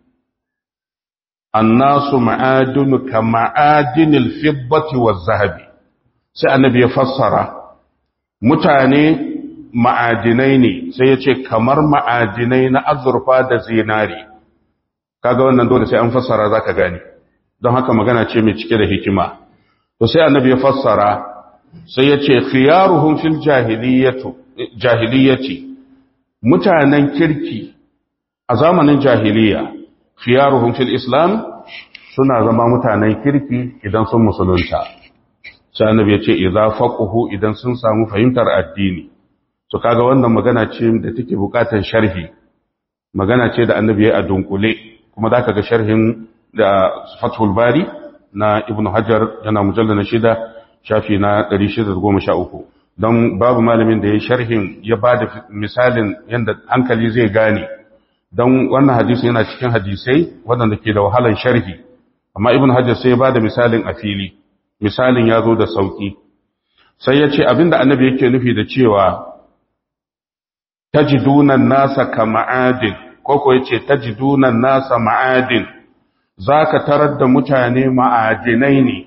Speaker 1: annasu ma'adinu ka ma'adinil fiddati wa zahabi sai annabi ya fassara mutane ma'adinai ne sai ya ce kamar ma'adinai na azurfa da zinari kaga wannan dole sai an fassara zaka gani don haka magana ce mai cike da hikima to sai annabi ya fassara sai ya ce khiyaruhum fil jahiliyyati mutanen kirki a zamanin jahiliya khiyaruhum fil islam suna zama mutanen kirki idan sun musulunta sai annabi ya ce idza faquhu idan sun samu fahimtar addini to kaga wannan magana ce da take bukatar sharhi magana ce da annabi ya a dunkule kuma zaka ga sharhin da fathul bari na ibnu hajar yana mujallal na shida shafi na 613 don babu malamin da ya sharhin ya bada misalin yanda hankali zai gane don wannan hadisi yana cikin hadisai waɗanda ke da wahalan sharhi amma ibnu hajar sai ya bada misalin a fili misalin ya zo da sauki sai ya ce abinda annabi yake nufi da cewa tajidunan nasa ka ma'adin koko ya ce tajidunan nasa ma'adin za ka tarar da mutane ma'adinai ne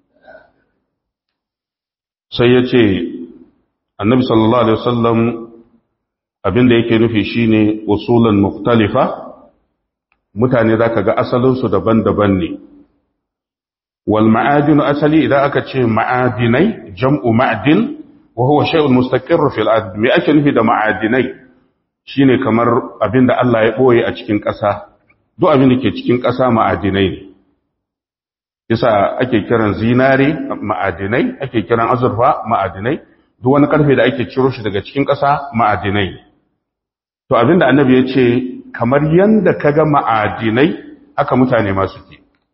Speaker 1: sai ya ce annabi sallallahu alaihi wasallam abinda yake nufi shine usulan muktalifa mutane za ka ga asalinsu daban-daban ne wal ma'adinu asali idan aka ce ma'adinai jam'u ma'adin wa huwa shay'un mustaqirr fil ard me ake nufi da ma'adinai shine kamar abinda Allah ya boye a cikin ƙasa duk abin da ke cikin ƙasa ma'adinai ne yasa ake kiran zinare ma'adinai ake kiran azurfa ma'adinai duk wani karfe da ake ciro shi daga cikin ƙasa ma'adinai to abinda annabi ya ce kamar yanda kaga ma'adinai haka mutane ma suke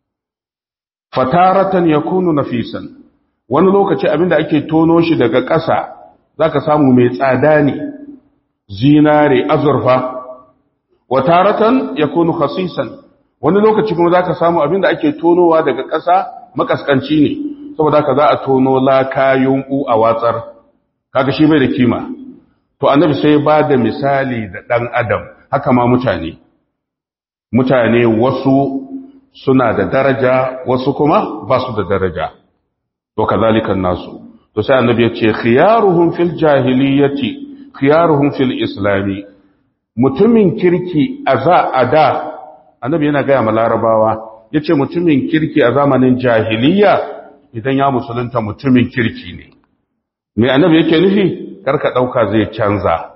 Speaker 1: fataratan yakunu nafisan wani lokaci abinda ake tono shi daga ƙasa zaka samu mai tsada ne zinare azurfa wa taratan yakunu khasisan wani lokaci kuma zaka samu abinda ake tonowa daga ƙasa makaskanci ne saboda haka za a tono laka yunku a watsar kaga shi bai da kima to annabi sai ba da misali da dan adam haka ma mutane mutane wasu suna da daraja wasu kuma ba su da daraja to kazalikan nasu to sai annabi ya ce khiyaruhum fil jahiliyyati khiyaruhum fil islami mutumin kirki a za a da annabi yana gaya ma larabawa ya ce mutumin kirki a zamanin jahiliya idan ya musulunta mutumin kirki ne mai annabi yake nufi karka ɗauka zai canza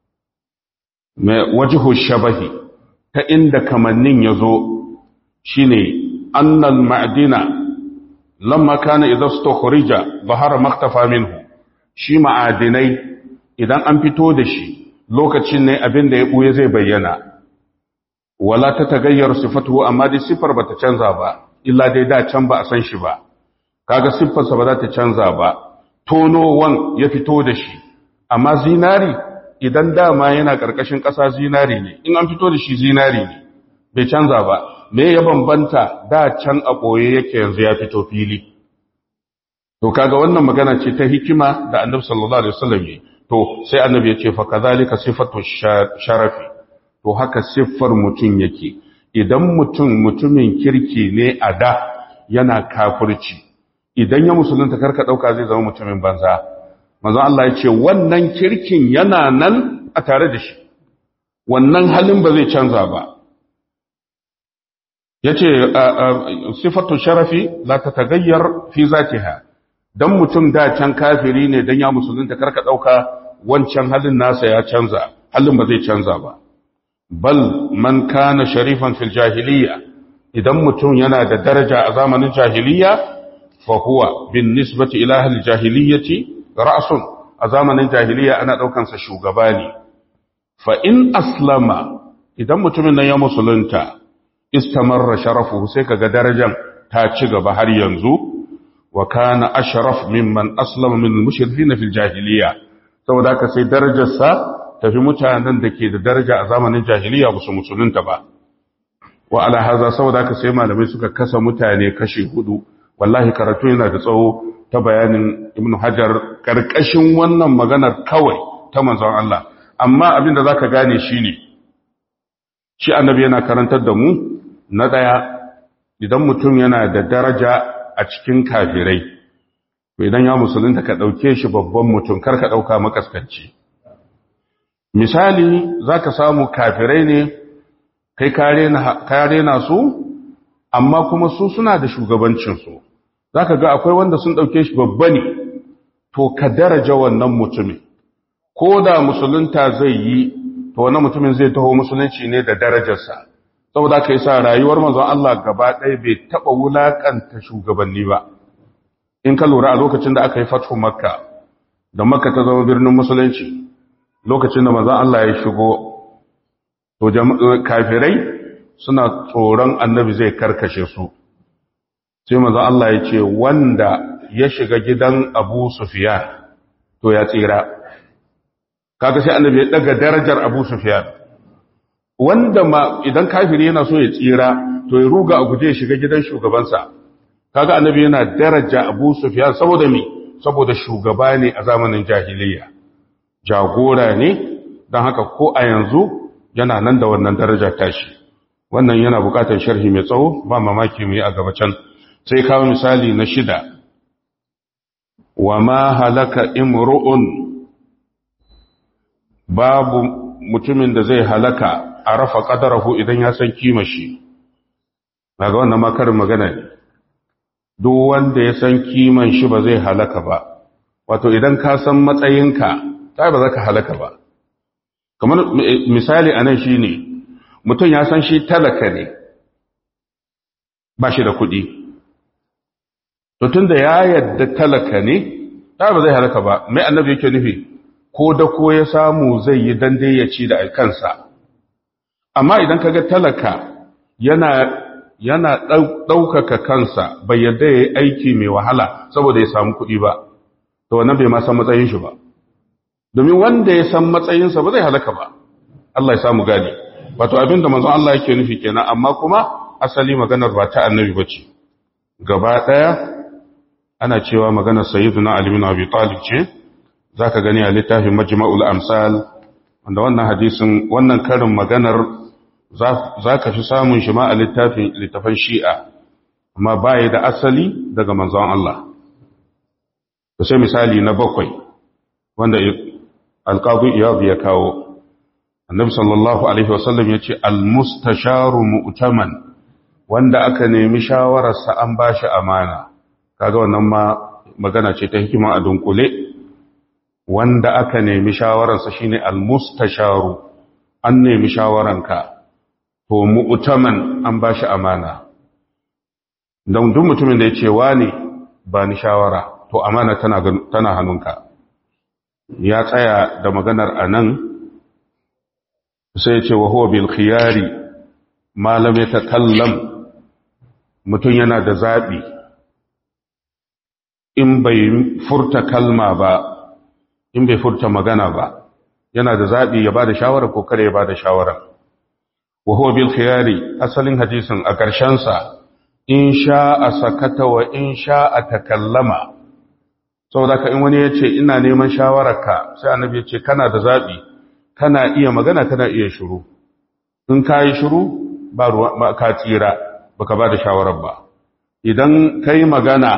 Speaker 1: mai wajihu shabahi ta inda kamannin ya zo shi ne annal ma'adina lamma kana idan stukhrija bahara maktafa minhu shi ma'adinai idan an fito da shi lokacin ne abin da ya buye zai bayyana wala ta tagayyar sifatu amma dai siffar bata canza ba illa dai da can ba a san shi ba kaga siffarsa ba za ta canza ba tonowan ya fito da shi amma zinari idan dama yana karkashin ƙasa zinari ne in an fito da shi zinari ne bai canza ba me ya bambanta da can a ɓoye yake yanzu ya fito fili to kaga wannan magana ce ta hikima da annabi sallallahu alaihi wasallam yi to sai annabi ya ce fa kadhalika sifatu sharafi to haka siffar mutum yake idan mutum mutumin kirki ne a da yana kafirci idan ya musulunta karka dauka zai zama mutumin banza manzo Allah ya ce wannan kirkin yana nan a tare da shi wannan halin ba zai canza ba yace sifatu sharafi la tatagayyar fi zatiha dan mutum da can kafiri ne dan ya musulunta karka dauka wancan halin nasa ya canza halin ba zai canza ba bal man kana sharifan fil jahiliya idan mutum yana da daraja a zamanin jahiliya fa huwa bin nisbati ila ahli jahiliyati ra'sun a zamanin jahiliya ana daukan sa shugaba ne fa in aslama idan mutumin nan ya musulunta istamarra sharafuhu sai kaga darajar ta ci gaba har yanzu wa kana ashraf mimman aslama min al-mushrikin fil jahiliya saboda haka sai darajarsa tafi mutanen da ke da daraja a zamanin jahiliya ba su musulunta ba wa ala haza saboda haka sai malamai suka kasa mutane kashi hudu wallahi karatu yana da tsawo ta bayanin ibnu hajar karkashin wannan maganar kawai ta manzon Allah amma abin da zaka gane shine shi annabi yana karantar da mu na daya idan mutum yana da daraja a cikin kafirai idan ya musulunta ka ɗauke shi babban mutum kar ka ɗauka makaskanci misali za ka samu kafirai ne kai kare na su amma kuma su suna da shugabancinsu za ka ga akwai wanda sun ɗauke shi babba ne to ka daraja wannan mutumin ko da musulunta zai yi to wannan mutumin zai taho musulunci ne da darajarsa saboda ka yi sa rayuwar manzon Allah gaba ɗaya bai taɓa wulaƙanta shugabanni ba in ka lura a lokacin da aka yi fathu makka da makka ta zama birnin musulunci lokacin da manzon Allah ya shigo to kafirai suna tsoron annabi zai karkashe su sai manzon Allah ya ce wanda ya shiga gidan Abu Sufyan to ya tsira kaga sai annabi ya daga darajar Abu Sufyan wanda ma idan kafiri yana so ya tsira to ya ruga a guje ya shiga gidan shugabansa kaga annabi yana daraja Abu Sufyan saboda me saboda shugaba ne a zamanin jahiliya jagora ne dan haka ko a yanzu yana nan da wannan daraja tashi wannan yana bukatar sharhi mai tsawo ba mamaki mu yi a gaba can sai kawo misali na shida wa ma halaka imru'un babu mutumin da zai halaka a rafa qadarahu idan ya san kima shi daga wannan makarin magana ne duk wanda ya san kiman shi ba zai halaka ba wato idan ka san matsayinka ta ba za ka halaka ba kamar misali a nan shi ne mutum ya san shi talaka ne ba shi da kuɗi to tun da ya yadda talaka ne ta ba zai halaka ba mai annabi yake nufi ko da ko ya samu zai yi dande ya ci da kansa amma idan ka ga talaka yana yana ɗaukaka kansa bai yadda ya yi aiki mai wahala saboda ya samu kuɗi ba, to wannan bai ma san matsayin shi ba. Domin wanda ya san matsayinsa ba zai halaka ba, Allah ya samu gani. Wato abin da manzon Allah yake nufi kenan, amma kuma asali maganar ba ta annabi ba ce. Gaba ɗaya ana cewa maganar Sayyiduna Ali bin Abi Talib ce, za ka gani a littafin Majma'ul Amsal, wanda wannan hadisin, wannan karin maganar za ka fi samun shi ma a littafin shi'a amma baya da asali daga manzon Allah da sai misali na bakwai wanda alƙabu iyabu ya kawo annabi sallallahu alaihi wasallam ya ce almustasharu mu'taman wanda aka nemi shawararsa an ba shi amana kaga wannan ma magana ce ta hikima a dunkule wanda aka nemi shawararsa shine almustasharu an nemi shawaranka to mu'taman an ba shi amana don duk mutumin da ya ce wani ba ni shawara to amana tana tana hannunka ya tsaya da maganar anan sai ya ce wa huwa bil khiyari ma lam yatakallam mutum yana da zabi in bai furta kalma ba in bai furta magana ba yana da zabi ya bada shawara ko kare ya bada shawara wa huwa bil khiyari asalin hadisin a ƙarshen sa in sha'a sakata wa in sha'a takallama saboda ka in wani ya ce ina neman shawararka sai annabi ya ce kana da zaɓi kana iya magana kana iya shiru in ka yi shiru ba ruwa ka tsira baka ba da shawarar ba idan ka yi magana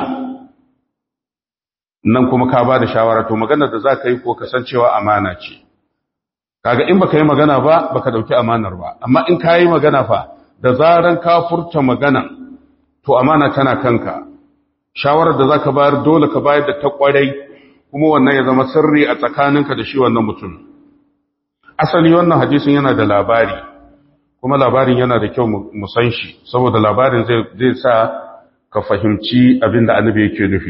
Speaker 1: nan kuma ka ba da shawara to magana da za ka yi ko kasancewa amana ce kaga in baka yi magana ba baka dauki amanar ba amma in ka yi magana fa da zaran ka furta magana to amana tana kanka shawarar da zaka bayar dole ka bayar da ta kwarai kuma wannan ya zama sirri a tsakaninka da shi wannan mutum asali wannan hadisin yana da labari kuma labarin yana da kyau mu san shi saboda labarin zai zai sa ka fahimci abin da annabi yake nufi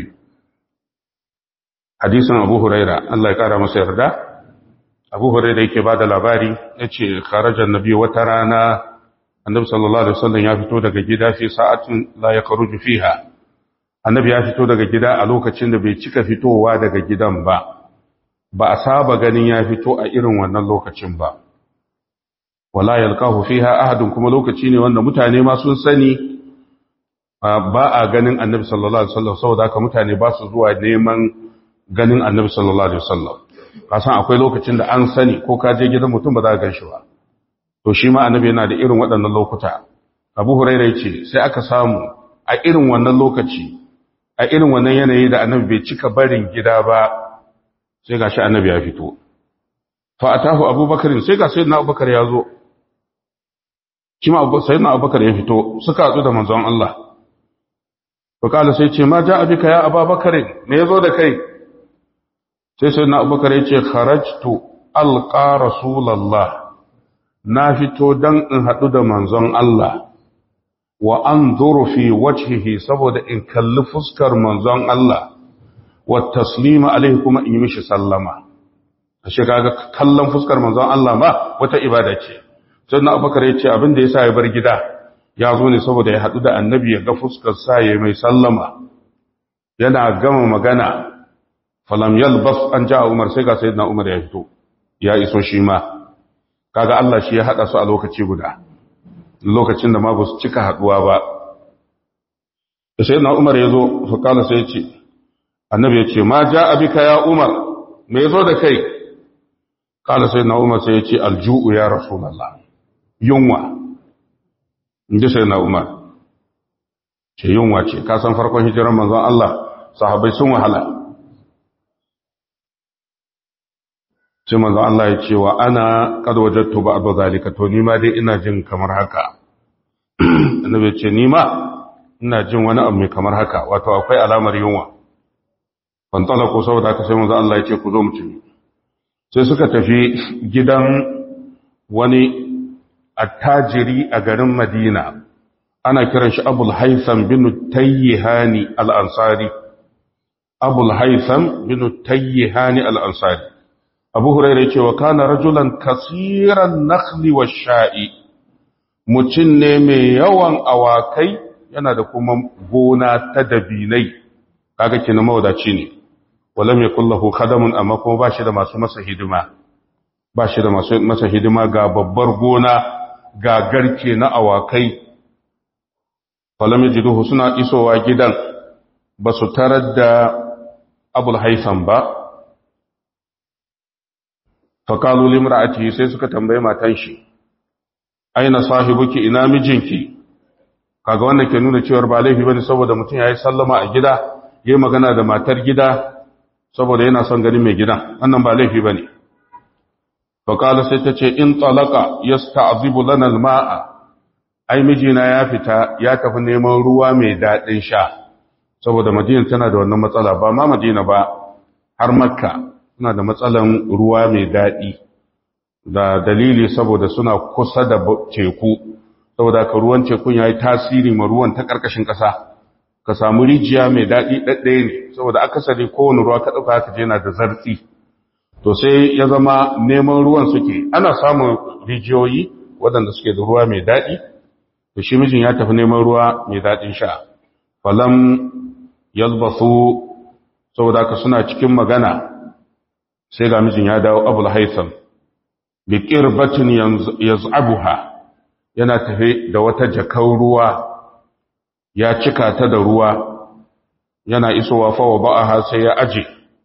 Speaker 1: hadisin Abu Huraira Allah ya kara masa yarda Abu Huraira yake bada labari yace kharajan nabi wata rana annabi sallallahu alaihi wasallam ya fito daga gida fi sa'atin la yakhruju fiha annabi ya fito daga gida a lokacin da bai cika fitowa daga gidan ba ba a saba ganin ya fito a irin wannan lokacin ba wala yalqahu fiha ahadun kuma lokaci ne wanda mutane ma sun sani ba a ganin annabi sallallahu alaihi wasallam saboda haka mutane ba su zuwa neman ganin annabi sallallahu alaihi wasallam kasan akwai lokacin da an sani ko ka je gidan mutum ba za ka gan shi ba to shi ma annabi yana da irin waɗannan lokuta abu huraira ce sai aka samu a irin wannan lokaci a irin wannan yanayi da annabi bai cika barin gida ba sai gashi annabi ya fito fa atahu abubakar sai ga sayyidina abubakar ya zo kima sayyidina abubakar ya fito suka hatsu da manzon Allah to kala sai ce ma ja'a bika ya abubakar me yazo da kai sai sayyidina abubakar ya ce kharajtu alqa rasulullah na fito don in haɗu da manzon Allah wa an fi wajhihi saboda in kalli fuskar manzon Allah wa taslima alaihi kuma in yi mishi sallama a kaga kallon fuskar manzon Allah ma wata ibada ce sai na abubakar ya ce abin da ya sa ya bar gida ya zo ne saboda ya haɗu da annabi ya ga fuskar sa ya mai sallama yana gama magana falam yalbas an ja umar sai ga sayyidina umar ya fito ya iso shi ma kaga Allah shi ya hada su a lokaci guda lokacin da ma ba su cika haduwa ba da sai na Umar ya zo fa kala sai ya ce annabi ya ce ma ja abika ya Umar me yazo da kai kala sai na Umar sai ya ce alju'u ya rasulullah yunwa inda sai na Umar ce yunwa ce ka san farkon hijirar manzon Allah sahabbai sun wahala sai manzo Allah ya ce wa ana kad wajadtu ba'd zalika to ni ma dai ina jin kamar haka annabi ce ni ma ina jin wani abu mai kamar haka wato akwai alamar yunwa ban tsala ko saboda haka sai manzo Allah ya ce ku zo mu ci sai suka tafi gidan wani attajiri a garin Madina ana kiran shi Abul Haytham bin Tayyihani al-Ansari Abul Haytham bin Tayyihani al-Ansari abu huraira ce wa kana rajulan kasiran nakhli wa sha'i mutum ne mai yawan awakai yana da kuma gona ta dabinai kaga kina mawadaci ne walam yakul lahu khadamun amma kuma bashi da masu masa hidima bashi da masu masa hidima ga babbar gona ga garke na awakai falam yajiduhu suna isowa gidan basu tarar da abul haitham ba faƙalu limra'ati sai suka tambaye matan shi aina sahibuki ina mijinki kaga wannan ke nuna cewa ba laifi bane saboda mutum yayi sallama a gida yayi magana da matar gida saboda yana son ganin mai gidan wannan ba laifi bane faqala sai ta ce in talaqa yasta'zibu lana alma'a ai mijina ya fita ya tafi neman ruwa mai dadin sha saboda madina tana da wannan matsala ba ma madina ba har makka suna da matsalan ruwa mai daɗi da dalili saboda suna kusa da teku saboda ka ruwan tekun ya yi tasiri ma ruwan ta ƙarƙashin ƙasa ka samu rijiya mai daɗi ɗaɗɗaya ne saboda akasari kowane ruwa ka ɗauka haka je na da zartsi to sai ya zama neman ruwan suke ana samun rijiyoyi waɗanda suke da ruwa mai daɗi to shi mijin ya tafi neman ruwa mai daɗin sha falam yalbasu saboda ka suna cikin magana sai ga mijin ya dawo abul haitham bi qirbatin yaz'abuha yana tafe da wata jakar ruwa ya cika ta da ruwa yana isowa fa wa ba'aha sai ya aje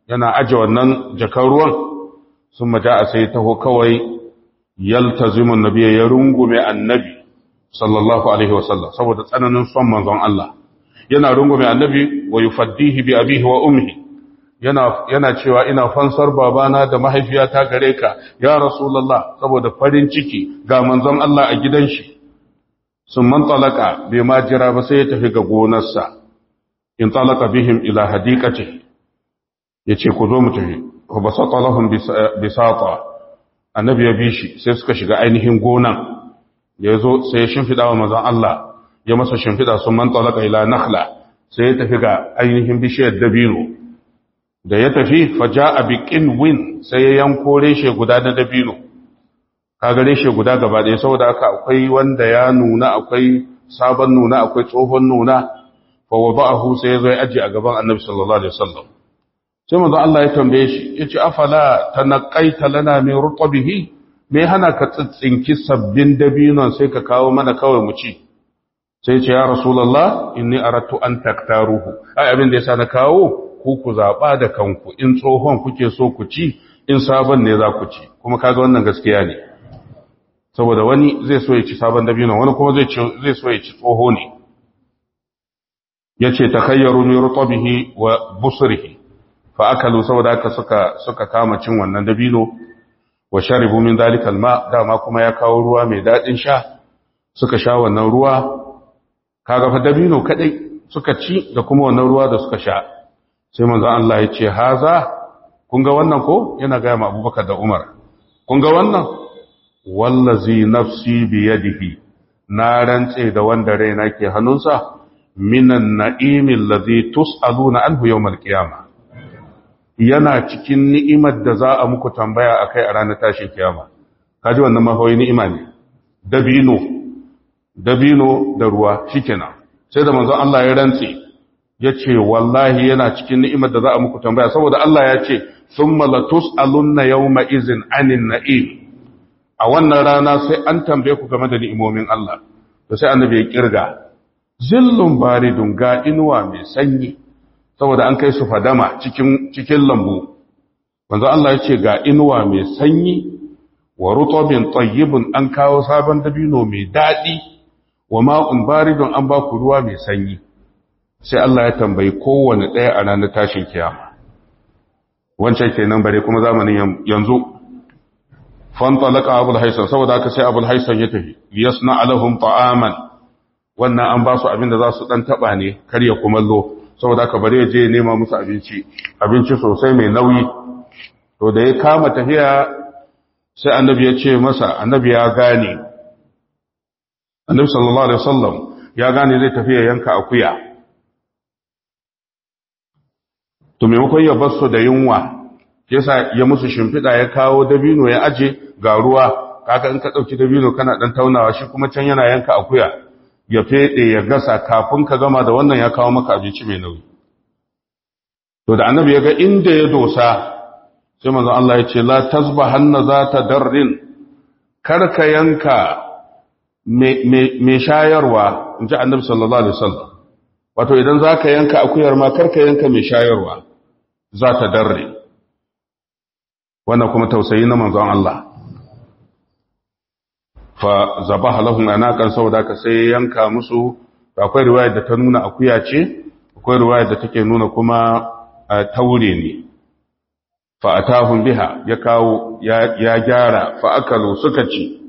Speaker 1: yana aje wannan jakar ruwan sun maja a sai taho kawai yaltazimun nabiya ya rungume annabi sallallahu alaihi wasallam saboda tsananin son manzon Allah yana rungume annabi wa yufaddihi bi abihi wa ummi yana yana cewa ina fansar babana da mahaifiyata gare ka ya rasulullah saboda farin ciki ga manzon Allah a gidan shi sun man talaka bai ma jira ba sai ya tafi ga gonarsa in talaka bihim ila hadiqati yace ku zo mu tafi wa basata lahum bisata annabi ya bi shi sai suka shiga ainihin gonan ya zo sai ya shimfida wa manzon Allah ya masa shimfida sun man talaka ila nakhla sai ya tafi ga ainihin bishiyar dabino da ya tafi faja'a bi qinwin sai ya yanko reshe guda na dabino kaga reshe guda gaba ɗaya saboda haka akwai wanda ya nuna akwai sabon nuna akwai tsohon nuna fa wada'ahu sai ya zo ya aje a gaban annabi sallallahu alaihi wasallam sai manzo Allah ya tambaye shi yace afala tanaqaita lana min rutbihi me hana ka tsitsinki sabbin dabinon sai ka kawo mana kawai mu ci sai ce ya rasulullah inni aratu an taktaruhu ai abin da yasa na kawo ku ku zaba da kanku in tsohon kuke so ku ci in sabon ne za ku ci kuma kaga wannan gaskiya ne saboda wani zai so ya ci sabon dabinon wani kuma zai zai so ya ci tsoho ne yace takhayyaru min rutbihi wa busrihi fa akalu saboda haka suka suka kama cin wannan dabino wa sharibu min dalikal ma dama kuma ya kawo ruwa mai dadin sha suka sha wannan ruwa kaga fa dabino kadai suka ci da kuma wannan ruwa da suka sha sai manzo Allah ya ce haza kun ga wannan ko yana ga ma Abubakar da Umar kun ga wannan wallazi nafsi bi yadihi na rantse da wanda raina ke hannunsa minan na'imil ladhi tus'aluna anhu yawmal qiyamah yana cikin ni'imar da za a muku tambaya akai a ranar tashin kiyama kaji wannan mahawai ni'ima ne dabino dabino da ruwa shikenan sai da manzon Allah ya rantse yace wallahi yana cikin ni'imar da za a muku tambaya saboda Allah ya ce thumma latus'alunna yawma izin anin na'im a wannan rana sai an tambaye ku game da ni'imomin Allah to sai annabi ya kirga zillun baridun ga inuwa mai sanyi saboda an kai su fadama cikin cikin lambu manzo Allah ya ce ga inuwa mai sanyi wa rutubin tayyibun an kawo sabon dabino mai dadi wa ma'un baridun an ba ku ruwa mai sanyi sai Allah ya tambayi kowanne ɗaya a ranar tashin kiyama wancan kenan bare kuma zamanin yanzu fantalaka abul haisan saboda haka sai abul haisan ya tafi liyasna alahum ta'aman wannan an ba su abin da za su dan taba ne kar ya kumallo saboda haka bare ya je nema musu abinci abinci sosai mai nauyi to da ya kama tafiya sai annabi ya ce masa annabi ya gane annabi sallallahu alaihi wasallam ya gane zai tafi ya yanka akuya to maimakon ya bar su da yunwa yasa ya musu shimfiɗa ya kawo dabino ya aje ga ruwa kaka in ka ɗauki dabino kana ɗan taunawa shi kuma can yana yanka akuya ya feɗe ya gasa kafin ka gama da wannan ya kawo maka abinci mai nauyi to da annabi ya ga inda ya dosa sai manzon Allah ya ce la tasbahanna zata darrin kar ka yanka mai shayarwa in ji annabi sallallahu alaihi wasallam wato idan zaka yanka akuyar ma kar ka yanka mai shayarwa zata darre wannan kuma tausayi na manzon Allah fa zabaha lahum anaqan saboda ka sai yanka musu akwai riwayar da ta nuna akuya ce akwai riwayar da take nuna kuma taure ne fa atahum biha ya kawo ya gyara fa akalu suka ci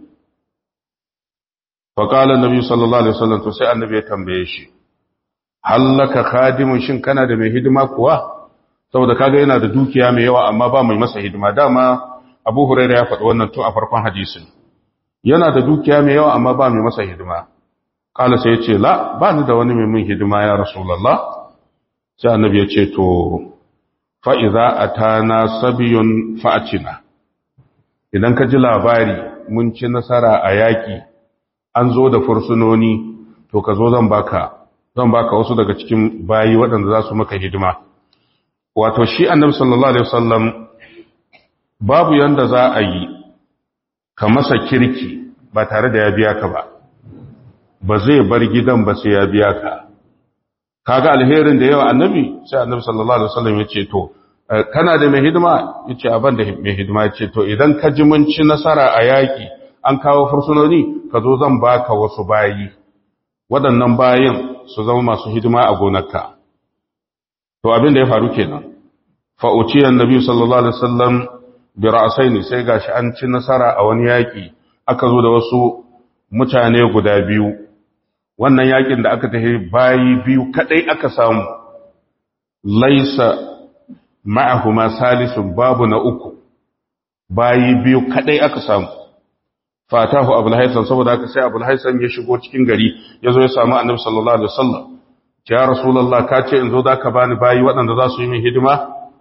Speaker 1: fa qala annabi sallallahu alaihi wasallam to sai annabi ya tambaye shi hallaka khadimun shin kana da mai hidima kuwa saboda kaga yana da dukiya mai yawa amma ba mai masa hidima dama Abu Hurairah ya faɗi wannan tun a farkon hadisin yana da dukiya mai yawa amma ba mai masa hidima kala sai ya ce la ba ni da wani mai min hidima ya rasulullah sai annabi ya ce to fa idza atana sabiyun fa'atina idan ka ji labari mun ci nasara a yaki an zo da fursunoni to ka zo zan baka zan baka wasu daga cikin bayi waɗanda za su maka hidima wato shi annabi sallallahu alaihi wasallam babu yanda za a yi ka masa kirki ba tare da ya biya ka ba ba zai bar gidan ba sai ya biya ka kaga alherin da yawa annabi sai annabi sallallahu alaihi wasallam ya ce to kana da mai hidima yace aban da mai hidima yace to idan ka ji mun ci nasara a yaki an kawo fursunoni ka zo zan baka wasu bayi waɗannan bayin su zama masu hidima a gonarka to abin da ya faru kenan fa uciya annabi sallallahu alaihi wasallam bi ra'saini sai gashi an ci nasara a wani yaki aka zo da wasu mutane guda biyu wannan yakin da aka tafi bayi biyu kadai aka samu laisa ma'ahuma salisun babu na uku bayi biyu kadai aka samu fatahu abul haisan saboda haka sai abul haisan ya shigo cikin gari ya zo ya samu annabi sallallahu alaihi wasallam ya rasulullah ka ce in zo da ka bani bayi waɗanda za su yi min hidima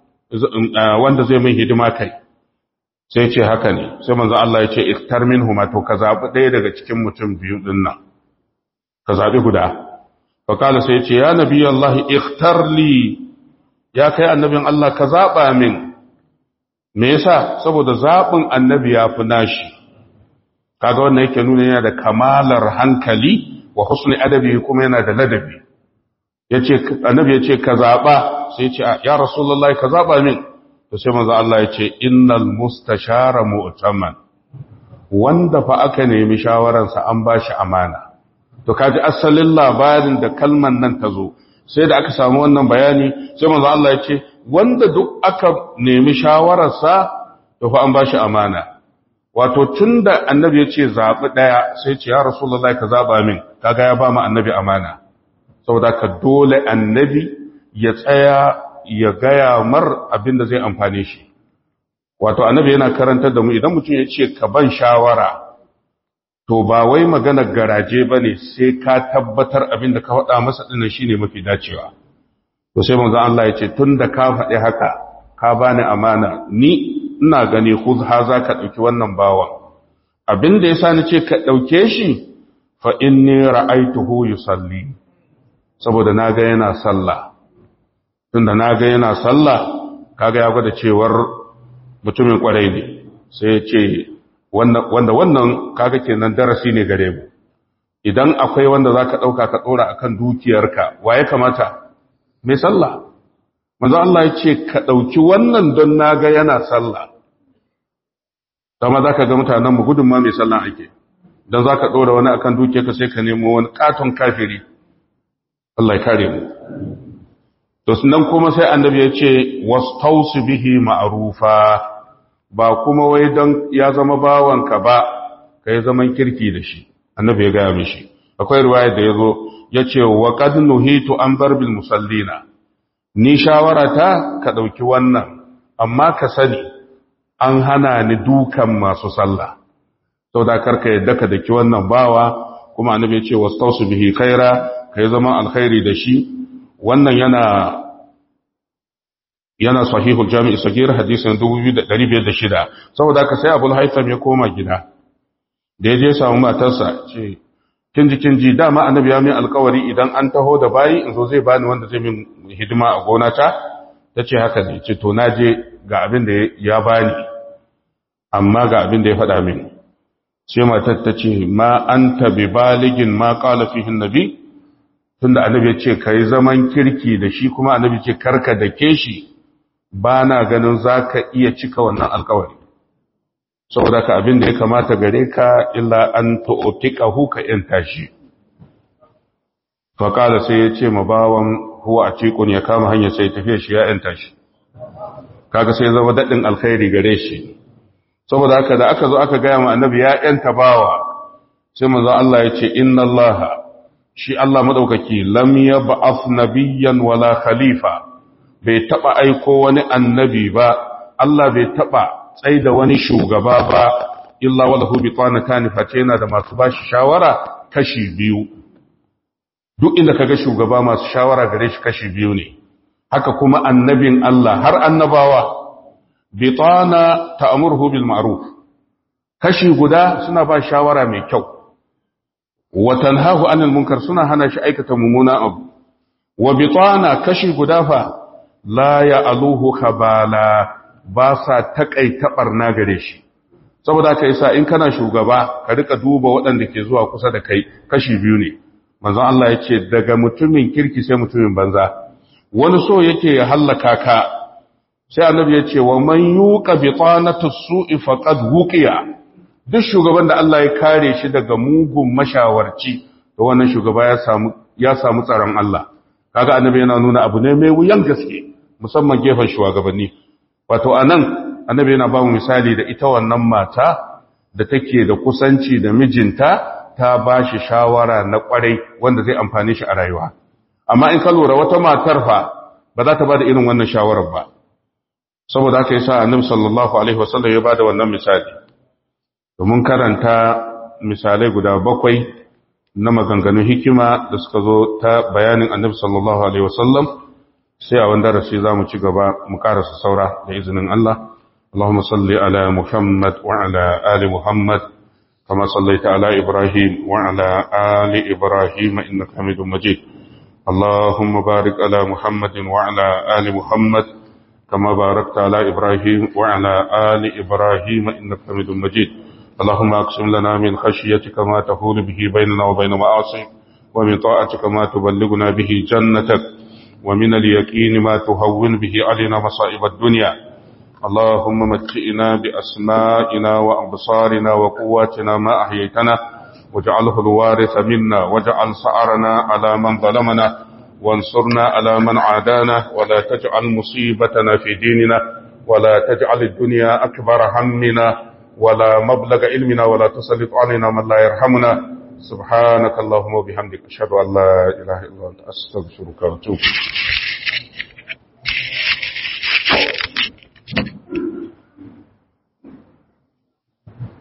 Speaker 1: wanda zai min hidima kai sai ce haka ne sai manzo Allah ya ce iktar minhuma to ka zabi ɗaya daga cikin mutum biyu din nan ka zabi guda fa kala sai ya ce ya nabi Allah iktar li ya kai annabin Allah ka zaba min me yasa saboda zabin annabi ya fi nashi kaga wannan yake nuna yana da kamalar hankali wa husni adabi kuma yana da ladabi yace annabi yace ka zaba sai yace ya rasulullahi ka zaba min to sai manzo Allah yace innal mustashara mu'taman wanda fa aka nemi shawaran sa an bashi amana to kaji asalin labarin da kalman nan ta zo sai da aka samu wannan bayani sai manzo Allah yace wanda duk aka nemi shawarar sa to fa an bashi amana wato tun da annabi ya ce zaɓi ɗaya sai ce ya rasulallah ka zaɓa min kaga ya ba mu annabi amana saboda ka dole annabi ya tsaya ya gaya mar abin da zai amfane shi wato annabi yana karantar da mu idan mutum ya ce ka ban shawara to ba wai magana garaje ba ne sai ka tabbatar abin da ka faɗa masa ɗinan shi ne mafi dacewa to sai manzo Allah ya ce tun da ka faɗi haka ka bani amana ni ina gani khudha za ka ɗauki wannan bawan abin da ya sa ni ce ka ɗauke shi fa inni ra'aituhu yusalli saboda na ga yana sallah tunda na ga yana sallah kaga ya gwada cewar mutumin kwarai ne sai ya ce wanda wannan kaga kenan darasi ne gare mu idan akwai wanda za ka ɗauka ka ɗora a kan dukiyarka wa ya kamata mai sallah manzo Allah ya ce ka ɗauki wannan don na ga yana sallah dama za ka ga mutanen mu gudun ma mai sallah ake don za ka ɗora wani akan dukiyarka sai ka nemo wani katon kafiri Allah ya kare mu to nan kuma sai annabi ya ce wastausu bihi ma'rufa ba kuma wai don ya zama bawanka ba kai zaman kirki da shi annabi ya gaya mishi akwai riwaya da yazo yace wa qad nuhitu an barbil musallina ni shawarata ka dauki wannan amma ka sani an hana ni dukan masu sallah saboda karka yadda ka daki wannan bawa kuma annabi ya ce wastausu bihi khaira kai zaman alkhairi da shi wannan yana yana sahihul jami'i sagir hadisin 2506 saboda ka sai abul haitham ya koma gida da ya je samu matarsa ce kin ji kin ji dama annabi ya min alkawari idan an taho da bayi in zo zai bani wanda zai min hidima a gona ta tace haka ne ce to naje ga abin da ya bani amma ga abin da ya faɗa min sai matar ta ce ma anta bi baligin ma qala fihi annabi tunda annabi ya ce kai zaman kirki da shi kuma annabi ce karka da ke shi ba na ganin za ka iya cika wannan alkawari saboda ka abin da ya kamata gare ka illa an ta'otiƙahu ka ‘yanta shi faƙala sai ya ce ma bawan huwa a cikun ya kama hanyar sai tafiya shi ya ‘yanta shi kaga sai zama daɗin alkhairi gare shi saboda haka da aka zo aka gaya ma annabi ya ‘yanta bawa sai manzo Allah ya ce inna Allah shi Allah madaukaki lam yab'ath nabiyyan wala khalifa bai taba aiko wani annabi ba Allah bai taba tsaida wani shugaba ba illa walahu bitanatani face yana da masu bashi shawara kashi biyu duk inda kaga shugaba masu shawara gare shi kashi biyu ne haka kuma annabin Allah har annabawa bitana ta'muruhu bil ma'ruf kashi guda suna ba shawara mai kyau wa tanhahu anil munkar suna hana shi aikata mummuna abu wa bitana kashi guda fa la ya aluhu khabala ba sa takaita barna gare shi saboda kai sa in kana shugaba ka rika duba waɗanda ke zuwa kusa da kai kashi biyu ne manzon Allah yake daga mutumin kirki sai mutumin banza wani so yake ya hallaka ka sai annabi ya ce wa man yuqa bi tanatu su'i faqad wuqiya duk shugaban da Allah ya kare shi daga mugun mashawarci to wannan shugaba ya samu ya samu tsaron Allah kaga annabi yana nuna abu ne mai wuyan gaske musamman gefen shugabanni wato anan annabi yana ba mu misali da ita wannan mata da take da kusanci da mijinta ta ba shi shawara na kwarai wanda zai amfani shi a rayuwa amma in ka lura wata matar fa ba za ta ba da irin wannan shawarar ba saboda haka yasa annabi sallallahu alaihi wasallam ya ba da wannan misali domin karanta misalai guda bakwai na maganganun hikima da suka zo ta bayanin annabi sallallahu alaihi wasallam sai a wanda darasi za mu ci gaba mu karasa saura da izinin Allah اللهم صل على محمد وعلى آل محمد كما صليت على إبراهيم وعلى آل إبراهيم إنك حميد مجيد اللهم بارك على محمد وعلى آل محمد كما باركت على إبراهيم وعلى آل إبراهيم إنك حميد مجيد اللهم أقسم لنا من خشيتك ما تحول به بيننا وبين معاصيك ومن طاعتك ما تبلغنا به جنتك ومن اليقين ما تهون به علينا مصائب الدنيا اللهم متئنا بأسمائنا وأبصارنا وقواتنا ما أحييتنا واجعله الوارث منا واجعل سعرنا على من ظلمنا وانصرنا على من عادانا ولا تجعل مصيبتنا في ديننا ولا تجعل الدنيا أكبر همنا ولا مبلغ علمنا ولا تسلط علينا من لا يرحمنا سبحانك اللهم وبحمدك أشهد أن لا إله إلا أنت أستغفرك وأتوب